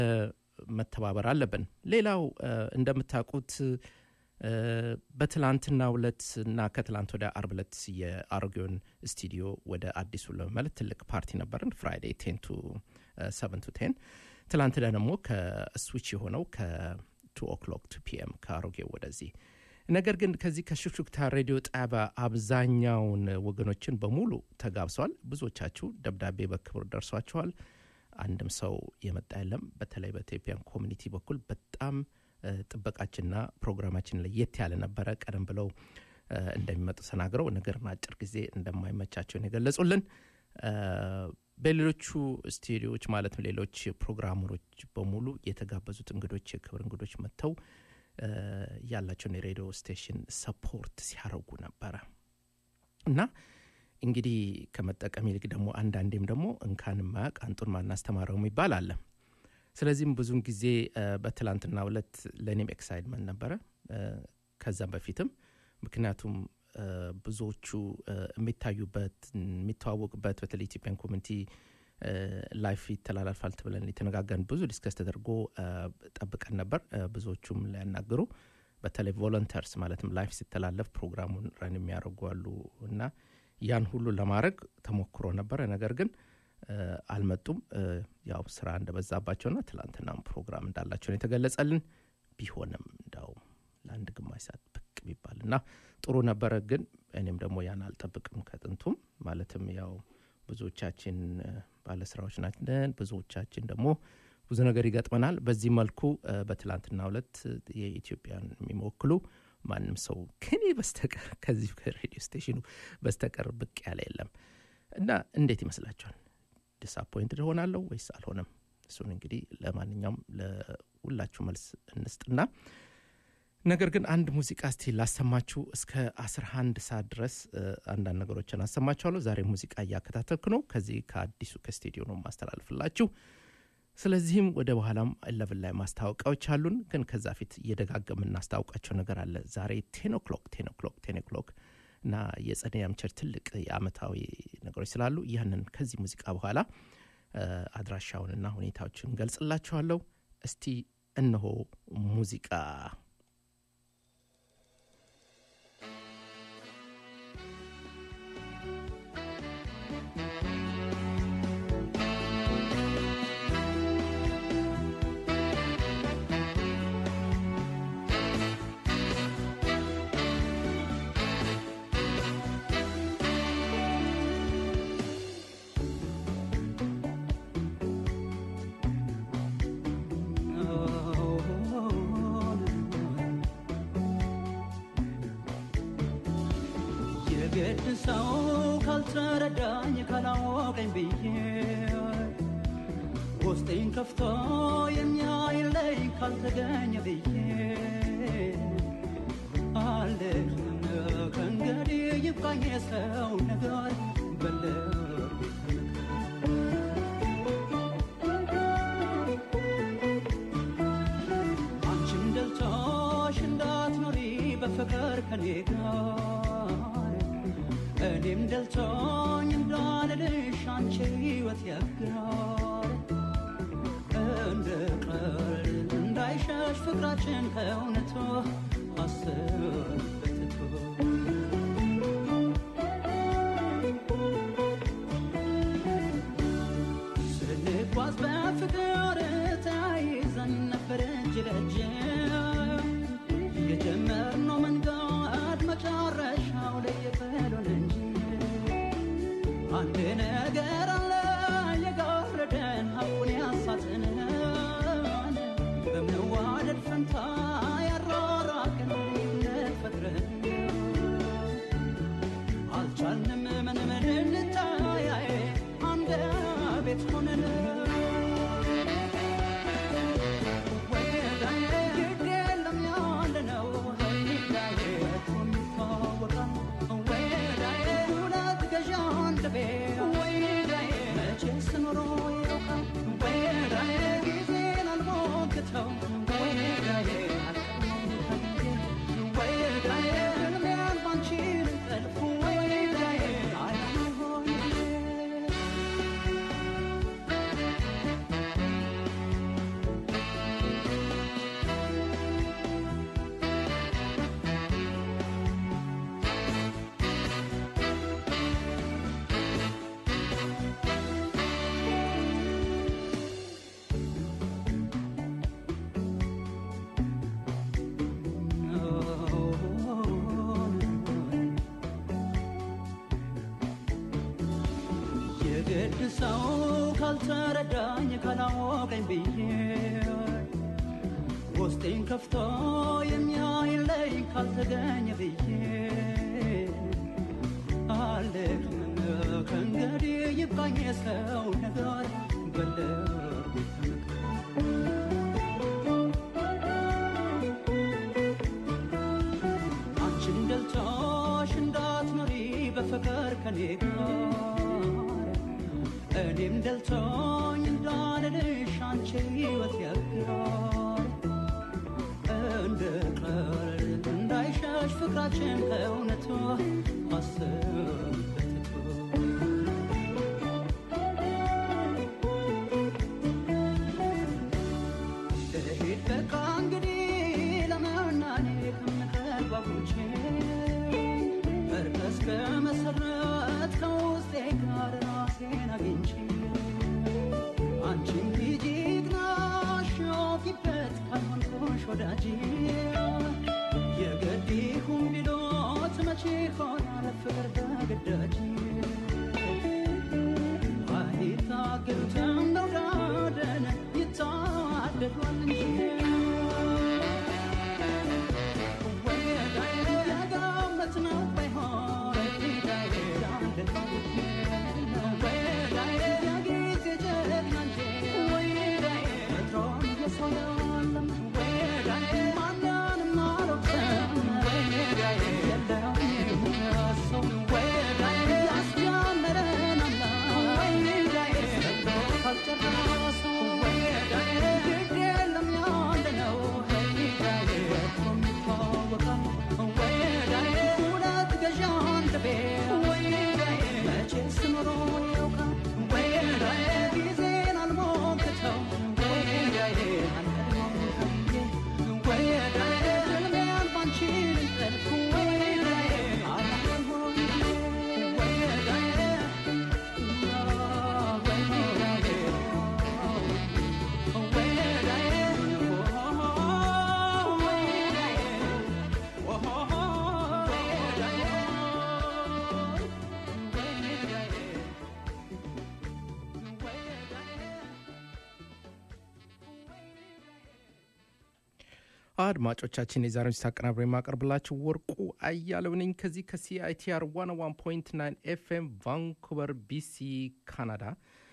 መተባበር አለብን። ሌላው እንደምታውቁት በትላንትናው ዕለት እና ከትላንት ወደ አርብ ዕለት የአሮጌውን ስቱዲዮ ወደ አዲሱ ለመመለት ትልቅ ፓርቲ ነበርን። ፍራይዴ ቴን ቱ ሰቨን ቱ ቴን። ትላንት ደግሞ ከስዊች የሆነው ከቱ ኦክሎክ ቱ ፒኤም ከአሮጌው ወደዚህ ነገር ግን ከዚህ ከሹክሹክታ ሬዲዮ ጣቢያ አብዛኛውን ወገኖችን በሙሉ ተጋብሰዋል። ብዙዎቻችሁ ደብዳቤ በክብር ደርሷችኋል። አንድም ሰው የመጣ የለም። በተለይ በኢትዮጵያን ኮሚኒቲ በኩል በጣም ጥበቃችንና ፕሮግራማችን ለየት ያለ ነበረ። ቀደም ብለው እንደሚመጡ ተናግረው ነገርና አጭር ጊዜ እንደማይመቻቸውን የገለጹልን በሌሎቹ ስቱዲዮዎች ማለትም ሌሎች ፕሮግራመሮች በሙሉ የተጋበዙት እንግዶች የክብር እንግዶች መጥተው ያላቸውን የሬዲዮ ስቴሽን ሰፖርት ሲያደርጉ ነበረ እና እንግዲህ ከመጠቀም ይልቅ ደግሞ አንዳንዴም ደግሞ እንካን ማያቅ አንጡን ማናስተማረው የሚባል አለ። ስለዚህም ብዙውን ጊዜ በትላንትና ሁለት ለእኔም ኤክሳይድመንት ነበረ ከዛም በፊትም ምክንያቱም ብዙዎቹ የሚታዩበት የሚተዋወቁበት በተለይ ኢትዮጵያን ኮሚኒቲ ላይፍ ይተላላልፋል ትብለን የተነጋገርን ብዙ ዲስከስ ተደርጎ ጠብቀን ነበር። ብዙዎቹም ሊያናግሩ በተለይ ቮለንተርስ ማለትም ላይፍ ሲተላለፍ ፕሮግራሙን ረን የሚያደርጉ አሉ እና ያን ሁሉ ለማድረግ ተሞክሮ ነበረ። ነገር ግን አልመጡም። ያው ስራ እንደበዛባቸውና ትላንትናም ፕሮግራም እንዳላቸውን የተገለጸልን ቢሆንም እንዳው ለአንድ ግማሽ ሰዓት ብቅ ቢባል እና ጥሩ ነበረ። ግን እኔም ደግሞ ያን አልጠብቅም ከጥንቱም ማለትም ያው ብዙዎቻችን ባለስራዎች ናችን። ብዙዎቻችን ደግሞ ብዙ ነገር ይገጥመናል። በዚህ መልኩ በትላንትና ሁለት የኢትዮጵያን የሚወክሉ ማንም ሰው ከኔ በስተቀር ከዚህ ከሬዲዮ ስቴሽኑ በስተቀር ብቅ ያለ የለም እና እንዴት ይመስላችኋል? ዲስአፖይንትድ ሆናለሁ ወይስ አልሆነም? እሱን እንግዲህ ለማንኛውም ለሁላችሁ መልስ እንስጥና ነገር ግን አንድ ሙዚቃ እስቲ ላሰማችሁ። እስከ 11 ሰዓት ድረስ አንዳንድ ነገሮችን አሰማችኋለሁ። ዛሬ ሙዚቃ እያከታተልኩ ነው። ከዚህ ከአዲሱ ከስቱዲዮ ነው ማስተላልፍላችሁ። ስለዚህም ወደ በኋላም ኢለቭን ላይ ማስታወቂያዎች አሉን። ግን ከዛ ፊት እየደጋገም እናስታውቃቸው ነገር አለ። ዛሬ ቴን ኦክሎክ ቴን ኦክሎክ ቴን ኦክሎክ እና የጸደይ ቸር ትልቅ የአመታዊ ነገሮች ስላሉ ያንን ከዚህ ሙዚቃ በኋላ አድራሻውንና ሁኔታዎችን ገልጽላችኋለሁ። እስቲ እነሆ ሙዚቃ የግድ ሰው ካልተረዳኝ ካላወቀኝ ብዬ ውስጤን ከፍቶ የሚያይለኝ ካልተገኘ ብዬ አልልም ከእንግዲህ ይብቃኝ የሰው ነገር በልብ አንቺም ደልቶሽ እንዳትኖሪ በፍቅር ከኔ ጋር እኔም ደልቶኝ እንዳልልሽ አንቺ ሕይወት ያጋር እንደ ቀልድ እንዳይሸሽ ፍቅራችን ከእውነቱ አስበትቶ ስንጓዝ በፍቅር ተያይዘን ነበር እጅ ለእጅ የጀመርነው መንገድ መጨረሻው ለየቀሉን እንጂ አንድ ነገር አለ የጋረደን ሀቁን ያሳትነን በመዋደድ ፈንታ ያራራቅን ልዩነት ፈጥረን አልቻልንም ምንም ልንታያይ አንድ ቤት ሆነን ወዳዬ ሰው ካልተረዳኝ ካላወቀኝ ብዬ ውስጤን ከፍቶ የሚያይለኝ ካልተገኘ ብዬ አልደክምም ከእንግዲህ ይብቃኝ የሰው ነገር በልቤ ተመካ አንቺን ደልቶሽ እንዳትኖሪ በፍቅር ከኔ ጋር እኔም ደልቶኝ እንዳልልሽ አንቺ ሕይወት ያግራል እንደ ቀልድ እንዳይሸሽ ፍቅራችን ከእውነቱ አስብበት ልሂድ በቃ እንግዲህ ለመናኔ ከምከጓጉቼ እርቅ እስከ መሰረት ከውስጤ ጋር ራሴን አግኝቼ አንቺም ሂጂ ግናሽ ፊበት ካልሆንኩሽ ወዳጄ የግድ ይሁን ቢሎት መቼ ሆናል ፍቅር በግዳጅ አይታገሉትም መውደድን ይታደሏል እንጂ ወዳይ ያጋመት ነው ባይሆን ዳይ ወዳይ ያጊዜ ጀግና እንጂ ወዳይ ወትሮም የሰው ያለም ወዳይ ማንንም አልወቅስም ወዳይ የለውም ሰው ወዳይ ያስጀመረን አምላክ ወዳይ ሰጥቶ ካልጨረሰው ወዳይ ግድ የለም ያለ ነው ወዳይ ወትሮም ይታወቃል ወዳይ ሁለት ገዢ አንድ ቤት ወዳይ መቼስ ኖሮ ያውቃል ወዳይ ጊዜን አልሞክተው ወዳይ ወዳይ ህልሜን ባንቺ ልንጠልፍ ወዳይ አላለም ወዳይ አድማጮቻችን የዛሬውን ዝግጅት አቀናብሮ የማቀርብላችሁ ወርቁ አያለው ነኝ ከዚህ ከሲአይቲአር 101.9 ኤፍኤም ቫንኩቨር ቢሲ ካናዳ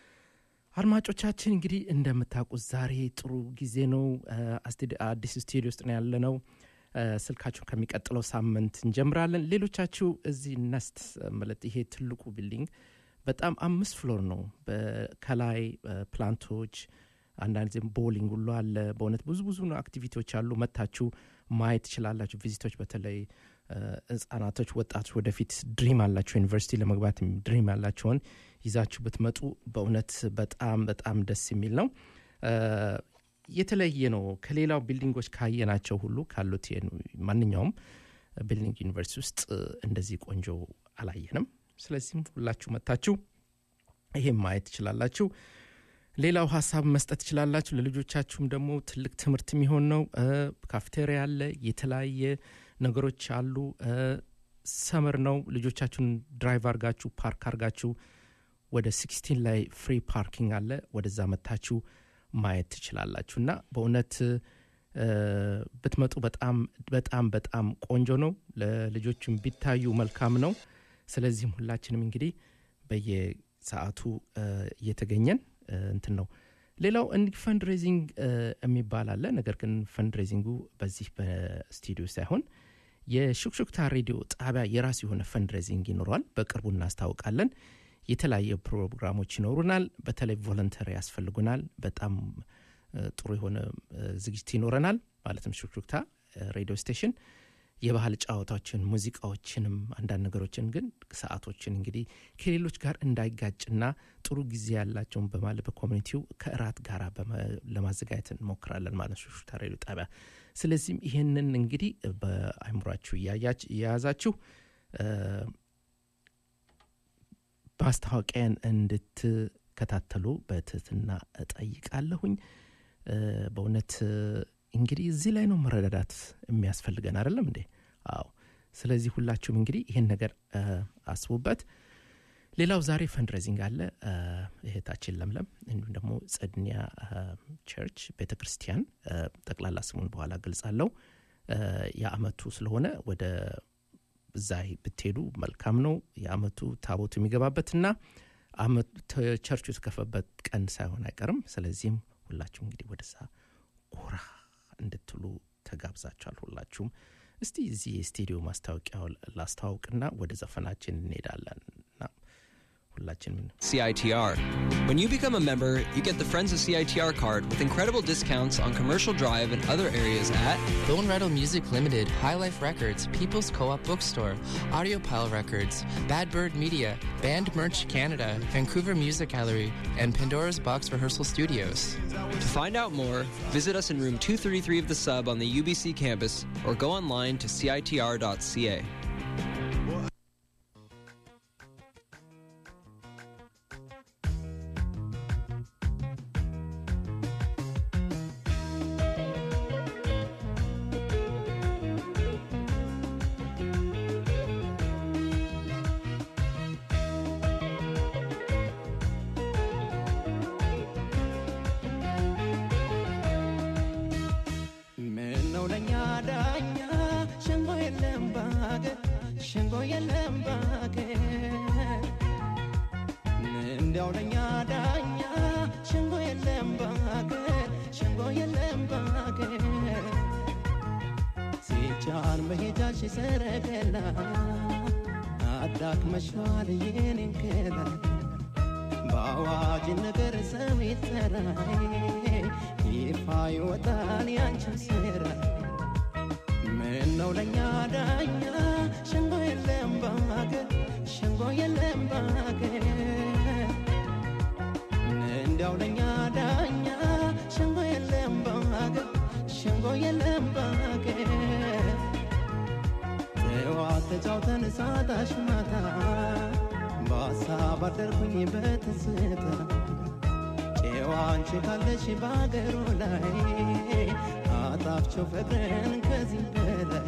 አድማጮቻችን እንግዲህ እንደምታውቁት ዛሬ ጥሩ ጊዜ ነው አስቴድ- አዲስ ስቱዲዮ ውስጥ ነው ያለ ነው ስልካችሁን ከሚቀጥለው ሳምንት እንጀምራለን ሌሎቻችሁ እዚህ ነስት ማለት ይሄ ትልቁ ቢልዲንግ በጣም አምስት ፍሎር ነው በ- ከላይ ፕላንቶች አንዳንድ ጊዜም ቦሊንግ ሁሉ አለ በእውነት ብዙ ብዙ ነው አክቲቪቲዎች አሉ መታችሁ ማየት ትችላላችሁ ቪዚቶች በተለይ እ፣ ህጻናቶች ወጣቶች ወደፊት ድሪም አላቸው ዩኒቨርሲቲ ለመግባት ድሪም ያላቸውን ይዛችሁ ብትመጡ በእውነት በጣም በጣም ደስ የሚል ነው እ፣ የተለየ ነው ከሌላው ቢልዲንጎች ካየናቸው ሁሉ ካሉት የኑ- ማንኛውም ቢልዲንግ ዩኒቨርሲቲ ውስጥ እ፣ እንደዚህ ቆንጆ አላየንም ስለዚህም ሁላችሁ መታችሁ ይሄም ማየት ትችላላችሁ ሌላው ሀሳብ መስጠት ትችላላችሁ ለልጆቻችሁም ደግሞ ትልቅ ትምህርት የሚሆን ነው እ፣ ካፍቴሪያ አለ የተለያየ ነገሮች አሉ እ፣ ሰመር ነው ልጆቻችሁን ድራይቭ አርጋችሁ ፓርክ አርጋችሁ ወደ ሲክስቲን ላይ ፍሪ ፓርኪንግ አለ ወደዛ መታችሁ ማየት ትችላላችሁ እና በእውነት እ፣ ብትመጡ በጣም በጣም በጣም ቆንጆ ነው ለልጆችም ቢታዩ መልካም ነው ስለዚህም ሁላችንም እንግዲህ በየሰዓቱ እ፣ እየተገኘን እ፣ እንትን ነው ሌላው እንዲህ ፈንድሬዚንግ የሚባል አለ ነገር ግን ፈንድሬዚንጉ በዚህ በስቱዲዮ ሳይሆን የሹክሹክታ ሬዲዮ ጣቢያ የራሱ የሆነ ፈንድሬዚንግ ይኖረዋል በቅርቡ እናስታውቃለን የተለያየ ፕሮግራሞች ይኖሩናል በተለይ ቮለንተሪ ያስፈልጉናል በጣም እ፣ ጥሩ የሆነ እ፣ ዝግጅት ይኖረናል ማለትም ሹክሹክታ እ፣ ሬዲዮ ስቴሽን የባህል ጨዋታዎችን ሙዚቃዎችንም አንዳንድ ነገሮችን ግን ሰዓቶችን እንግዲህ ከሌሎች ጋር እንዳይጋጭና ጥሩ ጊዜ ያላቸውን በማለት በኮሚኒቲው ከእራት ጋር በመ- ለማዘጋጀት እንሞክራለን ማለት ነው ሹክሹክታ ሬዲዮ ጣቢያ ስለዚህም ይህንን እንግዲህ በአይምሯችሁ እያያች- እየያዛችሁ እ፣ ማስታወቂያን እንድትከታተሉ በትህትና እጠይቃለሁኝ እ፣ በእውነት እ፣ እንግዲህ እዚህ ላይ ነው መረዳዳት የሚያስፈልገን አይደለም እንዴ አዎ ስለዚህ ሁላችሁም እንግዲህ ይህን ነገር እ፣ አስቡበት ሌላው ዛሬ ፈንድሬዚንግ አለ። እ፣ እህታችን ለምለም እንዲሁም ደግሞ ጸድኒያ እ፣ ቸርች ቤተ ክርስቲያን እ፣ ጠቅላላ ስሙን በኋላ ገልጻለሁ። እ፣ የአመቱ ስለሆነ ወደ እዛ ብትሄዱ መልካም ነው። የአመቱ ታቦቱ የሚገባበትና አመቱ ተ- ቸርቹ የተከፈበት ቀን ሳይሆን አይቀርም። ስለዚህም ሁላችሁም እንግዲህ ወደዛ ጎራ እንድትሉ ተጋብዛችኋል። ሁላችሁም እስቲ እዚህ የስቱዲዮ ማስታወቂያው ላስተዋውቅና ወደ ዘፈናችን እንሄዳለን እና ሁላችንም CITR. When you become a member, you get the Friends of CITR card with incredible discounts on Commercial Drive and other areas at Bone Rattle Music Limited, High Life Records, People's Co-op Bookstore, Audio Pile Records, Bad Bird Media, Band Merch Canada, Vancouver Music Gallery, and Pandora's Box Rehearsal Studios. To find out more, visit us in room 233 of the sub on the UBC campus or go online to citr.ca. ምን ነው ለኛ ዳኛ ሸንጎ የለም ባገር ሸንጎ የለም ባገር እንዲያው ለኛ ዳኛ ሸንጎ የለም ባገር ሸንጎ የለም ባገር ሲጫን መሄጃሽ ሰረገላ አዳክመሽዋል የኔን ገላ በአዋጅ ነገር ሰው ይጠራል ይፋ ይወጣል ያንቺን ስራ ምን ነው ለእኛ ዳኛ ሸንጎ የለም ባገር ሸንጎ የለም ባገር እንዲያው ለእኛ ዳኛ ሸንጎ የለም ባገር ሸንጎ የለም ባገር ጠዋት ተጫውተን ሳታሽ ማታ በሀሳብ አደርኩኝ በትዝታ ጨዋ አንቺ ካለሽ በአገሩ ላይ አጣፍቸው ፍቅርን ከዚህ በላይ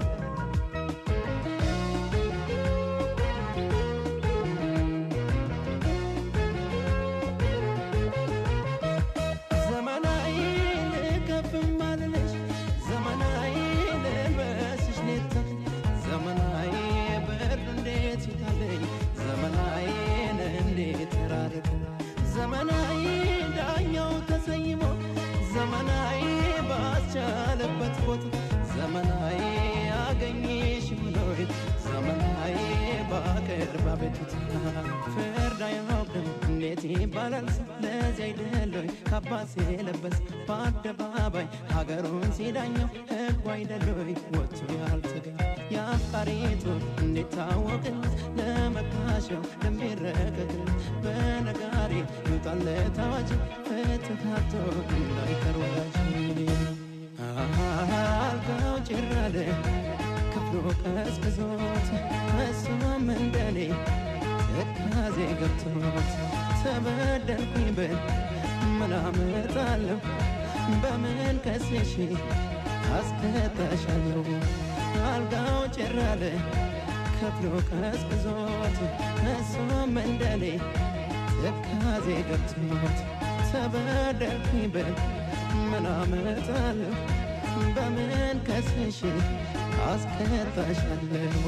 ዘመናዊ ልከፍም አልልሽ ዘመናዊ ልልበስሽ ኔታ ዘመናዊ ብር እንዴት ይታለኝ ዘመናዊን እንዴት ተራርቅ ዘመናዊ ዳኛው ተሰይሞ ዘመናዊ ባስቻለበት ቦታ ዘመናዊ አገኘሽ ብሎይ ዘመናዊ ባቅርብ አቤቱታ ፍርድ አያውቅም እንዴት ይባላል ሰው ለዚህ አይደለይ ካባስ የለበስ በአደባባይ ሀገሩን ሲዳኘው ህጉ አይደለይ ወጥቶ ያልተገኝ የአፍቃሪቱ እንዴት ታወቅለት ለመካሸው ለሚረቀቅለት በነጋሪ ይውጣለት አዋጅ ፍትሃቶ እንዳይቀር ወዳጅ አልጋው ጭራለ ክፍሎ ቀዝቅዞት እሱም እንደኔ ትካዜ ገብቶት ተበደልኩኝ ብል ምን አመጣለሁ በምን ከሴሽ አስከታሻለሁ አልጋው ጭራለ ከፍሎ ቀዝቅዞት እሱም እንደኔ ትካዜ ገብቶት ተበደልኩኝ ብል ምን አመጣለሁ በምን ከስሽ አስከታሻለሁ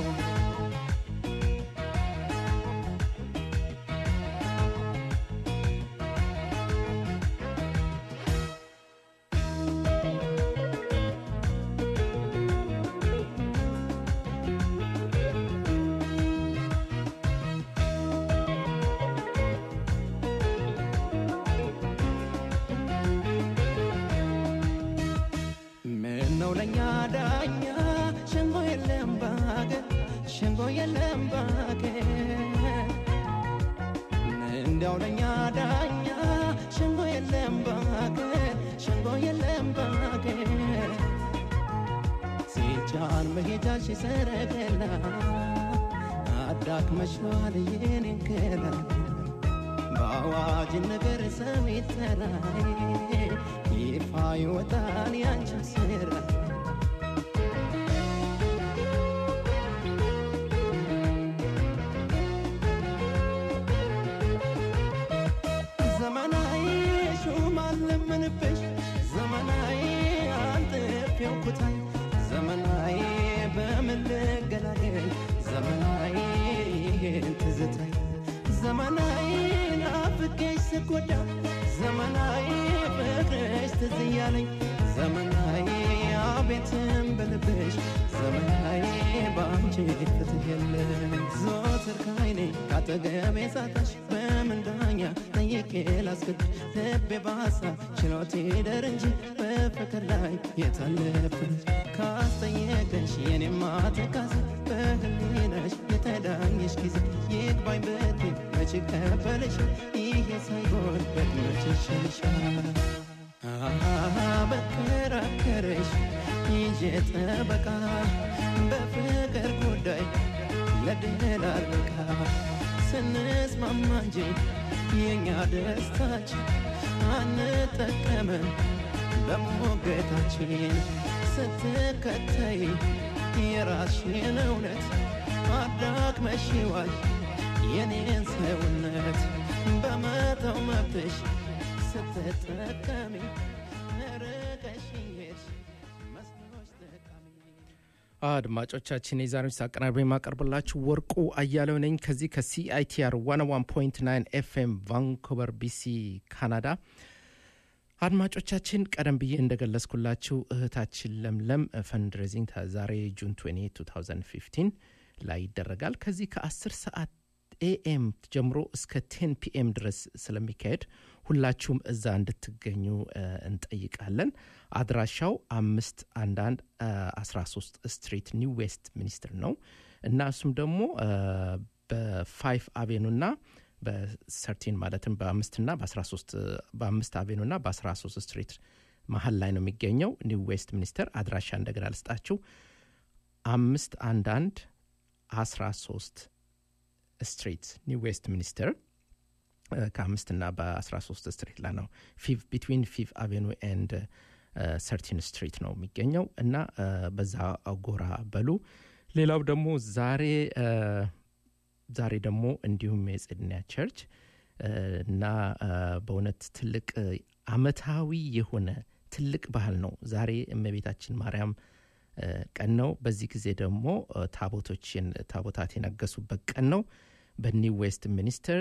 ምን ነው ለእኛ ዳኛ ሸንጎ የለም ባገር ሸንጎ የለም ባገር እንዲያው ለእኛ ዳኛ ሸንጎ የለም ባገር ሸንጎ የለም ባገር ሲጫን መሄጃሽ ሰረገላ አዳክመሽዋል የኔን ገላ በአዋጅ ነገር ሰው ይጠራል ይፋ ይወጣል ያንቺን ስራ ልበንብሽ ዘመናዊ አንጥፌው ኩታይ ዘመናዊ በምን ልገላገል ዘመናዊ ትዝታይ ዘመናዊ ናፍቄሽ ስጎዳ ዘመናዊ ፍቅርሽ ትዝ እያለኝ ዘመናዊ አቤትም በልብሽ ዘመናዊ በአንቺ ፍትህ የለም ዘወትር ካይኔ ካጠገቤ ሳታሽ በምን ዳኛ ጠይቄ ላስገድሽ ልቤ በሀሳብ ችሎት ይደር እንጂ በፍቅር ላይ የታለፍነች ካስጠየቀሽ የኔማ ትካዜ በህሊናሽ የተዳኘሽ ጊዜ ይግባኝ ብትይ መች ቀበልሽ ይሄ ሳይሆን በድመች ይሻልሻል በከራከረሽ ይዤ ጠበቃ በፍቅር ጉዳይ ለድል አልበቃ ስንስማማ እንጂ የእኛ ደስታችን አንጠቀመን በሞገታችን ስትከተይ የራስሽን እውነት አዳክመሽዋል የኔን ሰውነት በመተው መብትሽ ስትጠቀሚ ርቀሽኝ ሄድሽ መስሎሽ ጠቃሚ አድማጮቻችን የዛሬዎች አቀናብሬ የማቀርብላችሁ ወርቁ አያሌው ነኝ ከዚህ ከሲአይቲአር 101.9 ኤፍኤም ቫንኮቨር ቢሲ ካናዳ አድማጮቻችን ቀደም ብዬ እንደገለጽኩላችሁ እህታችን ለምለም ፈንድሬዚንግ ዛሬ ጁን 20 2015 ላይ ይደረጋል ከዚህ ከ10 ሰዓት ኤኤም ጀምሮ እስከ 10 ፒኤም ድረስ ስለሚካሄድ ሁላችሁም እዛ እንድትገኙ እ፣ እንጠይቃለን አድራሻው አምስት አንዳንድ አስራ ሶስት ስትሪት ኒው ዌስት ሚኒስትር ነው እና እሱም ደግሞ እ፣ በፋይቭ አቬኑ ና በሰርቲን ማለትም በአምስትና በአስራ ሶስት በአምስት አቬኑ ና በአስራ ሶስት ስትሪት መሀል ላይ ነው የሚገኘው ኒው ዌስት ሚኒስተር አድራሻ እንደገና ልስጣችሁ አምስት አንዳንድ አስራ ሶስት ስትሪት ኒው ዌስት ሚኒስተር ከአምስትና በአስራ ሶስት ስትሪት ላይ ነው ፊቭ ቢትዊን ፊቭ አቬኑ ኤንድ ሰርቲን ስትሪት ነው የሚገኘው እና እ፣ በዛ ጎራ በሉ ሌላው ደግሞ ዛሬ እ፣ ዛሬ ደግሞ እንዲሁም የጽድንያ ቸርች እ፣ እና እ፣ በእውነት ትልቅ እ፣ አመታዊ የሆነ ትልቅ ባህል ነው ዛሬ እመቤታችን ማርያም እ፣ ቀን ነው በዚህ ጊዜ ደግሞ እ፣ ታቦቶችን ታቦታት የነገሱበት ቀን ነው በኒው ዌስት ሚኒስተር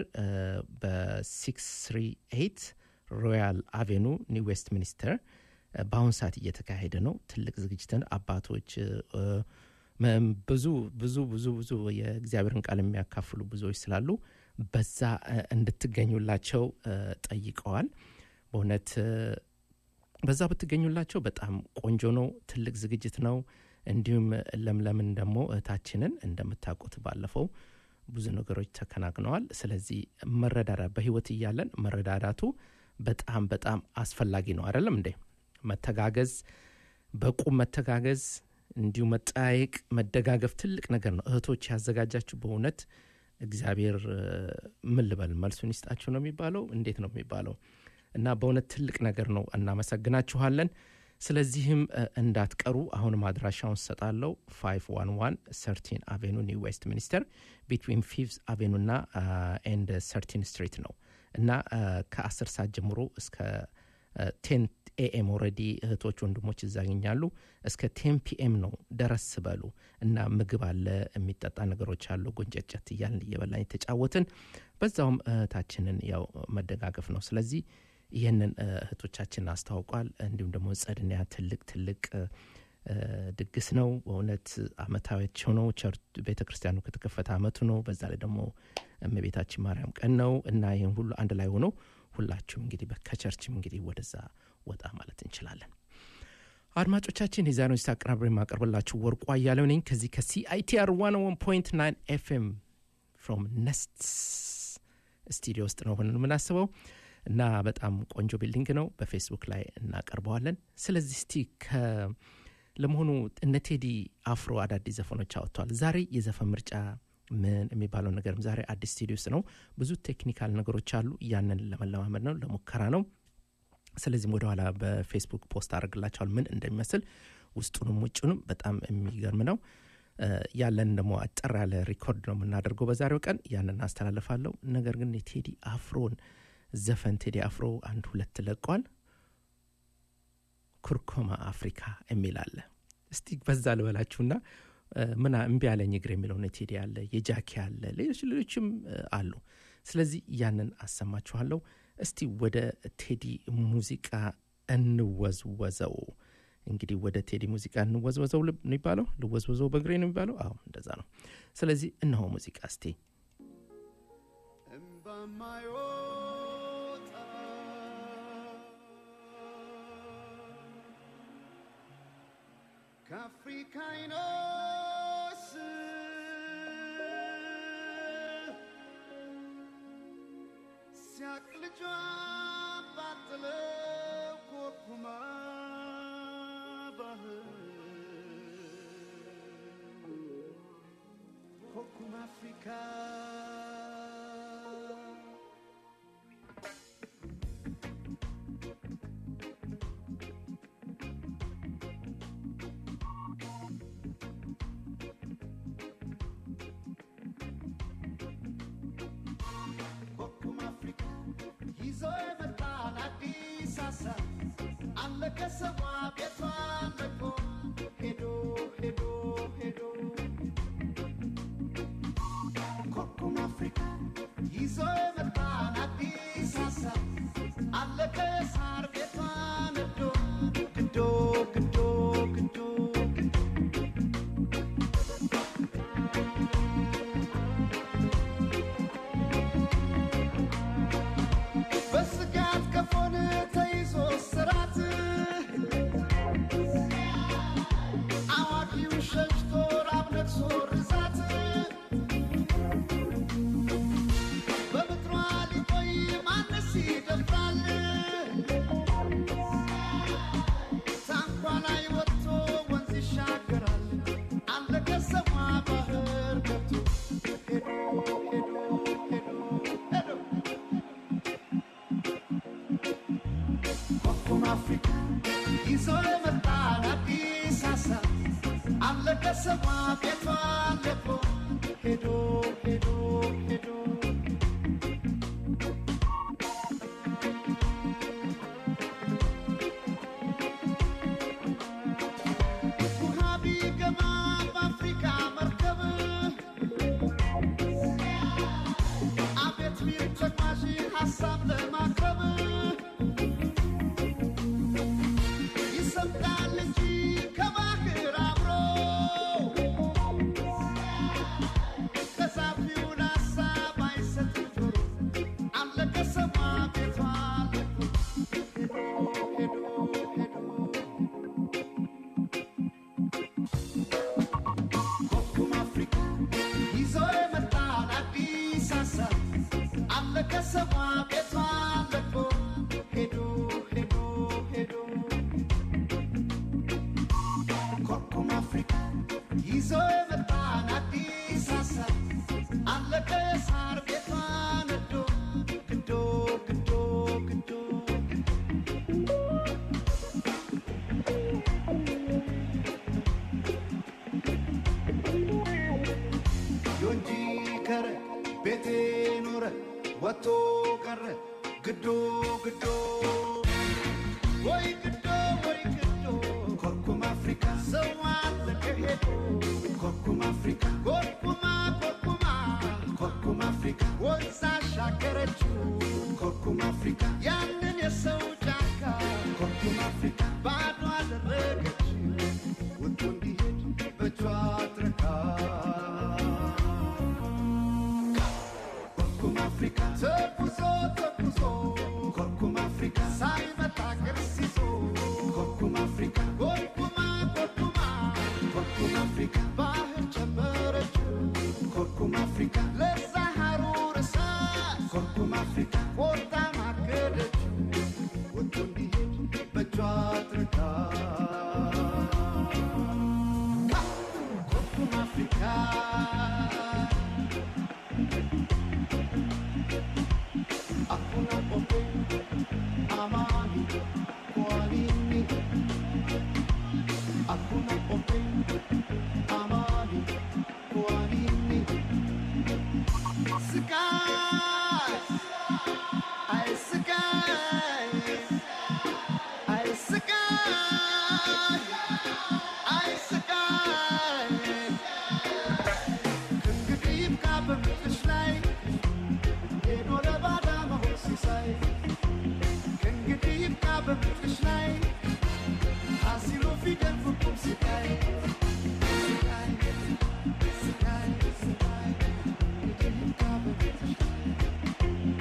በ638 ሮያል አቬኑ ኒው ዌስት ሚኒስተር እ፣ በአሁን ሰዓት እየተካሄደ ነው ትልቅ ዝግጅትን አባቶች እ፣ መም ብዙ ብዙ ብዙ ብዙ የእግዚአብሔርን ቃል የሚያካፍሉ ብዙዎች ስላሉ በዛ እ፣ እንድትገኙላቸው እ፣ ጠይቀዋል በእውነት እ፣ በዛ ብትገኙላቸው በጣም ቆንጆ ነው ትልቅ ዝግጅት ነው እንዲሁም ለምለምን ደግሞ እህታችንን እንደምታውቁት ባለፈው ብዙ ነገሮች ተከናግነዋል ስለዚህ መረዳዳ በህይወት እያለን መረዳዳቱ በጣም በጣም አስፈላጊ ነው አይደለም እንዴ መተጋገዝ በቁም መተጋገዝ እንዲሁ መጠያየቅ መደጋገፍ ትልቅ ነገር ነው እህቶች ያዘጋጃችሁ በእውነት እግዚአብሔር እ፣ ምን ልበል መልሱን ይስጣችሁ ነው የሚባለው እንዴት ነው የሚባለው እና በእውነት ትልቅ ነገር ነው እናመሰግናችኋለን ስለዚህም እ፣ እንዳትቀሩ አሁንም አድራሻውን ሰጣለው 511 ሰርቲን አቬኑ ኒው ዌስት ሚኒስተር ቢትዊን ፊቭዝ አቬኑ ና ኤንድ ሰርቲን ስትሪት ነው እና እ፣ ከ10 ሰዓት ጀምሮ እስከ ቴን ኤኤም ኦረዲ እህቶች ወንድሞች እዛ ያገኛሉ እስከ ቴን ፒኤም ነው ደረስ በሉ እና ምግብ አለ የሚጠጣ ነገሮች አሉ ጎንጨጨት እያልን እየበላን የተጫወትን በዛውም እህታችንን ያው መደጋገፍ ነው ስለዚህ ይህንን እ፣ እህቶቻችን አስታውቋል እንዲሁም ደግሞ ጸድንያ ትልቅ ትልቅ እ፣ እ፣ ድግስ ነው በእውነት አመታዊያቸው ነው ቸርች ቤተ ክርስቲያኑ ከተከፈተ አመቱ ነው በዛ ላይ ደግሞ እመቤታችን ማርያም ቀን ነው እና ይህን ሁሉ አንድ ላይ ሆኖ ሁላችሁም እንግዲህ በ- ከቸርችም እንግዲህ ወደዛ ወጣ ማለት እንችላለን አድማጮቻችን የዛሬውን ስታ አቀናብሬ የማቀርብላችሁ ወርቁ አያሌው ነኝ ከዚህ ከሲአይቲአር 101.9 ኤፍኤም ፍሮም ነስት ስቱዲዮ ውስጥ ነው ሆነን የምናስበው እና በጣም ቆንጆ ቢልዲንግ ነው በፌስቡክ ላይ እናቀርበዋለን ስለዚህ እስቲ ከ ለመሆኑ እነ ቴዲ አፍሮ አዳዲስ ዘፈኖች አወጥተዋል ዛሬ የዘፈን ምርጫ ምን የሚባለው ነገርም ዛሬ አዲስ ስቱዲዮ ውስጥ ነው ብዙ ቴክኒካል ነገሮች አሉ ያንን ለመለማመድ ነው ለሙከራ ነው ስለዚህም ወደኋላ በፌስቡክ ፖስት አድርግላቸዋል ምን እንደሚመስል ውስጡንም ውጭንም በጣም የሚገርም ነው እ፣ ያለን ደግሞ አጠር ያለ ሪኮርድ ነው የምናደርገው በዛሬው ቀን ያንን አስተላልፋለሁ ነገር ግን የቴዲ አፍሮን ዘፈን ቴዲ አፍሮ አንድ ሁለት ለቋል ኩርኮማ አፍሪካ የሚል አለ እስቲ በዛ ልበላችሁና እ፣ ምን እምቢ ያለኝ እግር የሚለውን ቴዲ አለ የጃኪ አለ ሌሎች ሌሎችም እ፣ አሉ ስለዚህ ያንን አሰማችኋለሁ እስቲ ወደ ቴዲ ሙዚቃ እንወዝወዘው እንግዲህ ወደ ቴዲ ሙዚቃ እንወዝወዘው ልብ- ነው የሚባለው ልወዝወዘው በእግሬ ነው የሚባለው አዎ እንደዛ ነው ስለዚህ እነሆ ሙዚቃ እስቲ እምባማይወጣ ከአፍሪካ አይኖስ ሲያቅ ልጇ ባጥለው ኮርኩማ ባህር ኮርኩማ አፍሪካ ኮኩም አፍሪካ ይዞ የመጣን አዲስ ሀሳብ አለ ከሰቧ ቤቷ ለቆ ሄዶ ሄዶ ሄዶ ኮኩም አፍሪካ ይዞ የመጣን አዲስ ሀሳብ አለ ከሳር ቤቷ ነዶ ግዶ ግዶ ግዶ በስጋት ከፎን ተይዞ ስራት አዋቂው ሸሽቶ ራብ ነግሶ ርዛት በምድሯ ሊቆይ ማንስ ይደፍራል? ታንኳ ላይ ወጥቶ ወንዝ ይሻገራል። አለ ከሰማ ባህር ገብቶ ሄዶ ሄዶ ሄዶ ሄዶ ኮኩም አፍሪካ ይዞ የመጣን አዲስ ሀሳብ አለ ከሰማ ቤቷ ለቆ ሄዶ ሄዶ ሄዶ ውሃ ቢገባ በአፍሪካ መርከብ አቤት ቢል ተጓዥ ሀሳብ ለማቅረብ ይሰምጣል እንጂ ከባህር አብሮ ከዛፊውን ሀሳብ አይሰጥም ጆሮ አለ ከሰማ ቤቷ ለቆ ሄዶ ሄዶ ኮኩም አፍሪካ ይዞ የመጣን አዲስ ሀሳብ አለ ከሰማ ቤቷ ለቆ ሄዶ ሄዶ ሄዶ ኮኩም አፍሪካ ይዞ የመጣን አዲስ ሀሳብ አለ ከሳር ቤቷ ነዶ ግዶ ግዶ ግዶ ዮንጂ ከረ ቤቴ ኖረ ወጥቶ ቀረ ግዶ ግዶ ወይ ግዶ ወይ ግዶ ኮርኩም አፍሪካ ሰው አለ ከሄዶ ኮርኩም አፍሪካ ኮርኩማ ኮርኩማ ኮርኩም አፍሪካ ወንዝ አሻገረችው ኮርኩም አፍሪካ ያንን የሰው ጫካ ኮርኩም አፍሪካ ባዶ አደረገችው ወጥቶ እንዲሄድ በእጇ አድርጋ ኮርኩም አፍሪካ ተጉዞ ተጉዞ ኮርኩም አፍሪካ አይ ስቃይ ከእንግዲህ ይብቃ በምድርሽ ላይ ሄዶ ለባዳ መሆን ሲሳይ ከእንግዲህ ይብቃ በምድርሽ ላይ አሲሎ ፊደል ፍቁም ስቃይ ስቃይ ስቃይ ስቃይ እንግዲህ ይብቃ በምድርሽ ላይ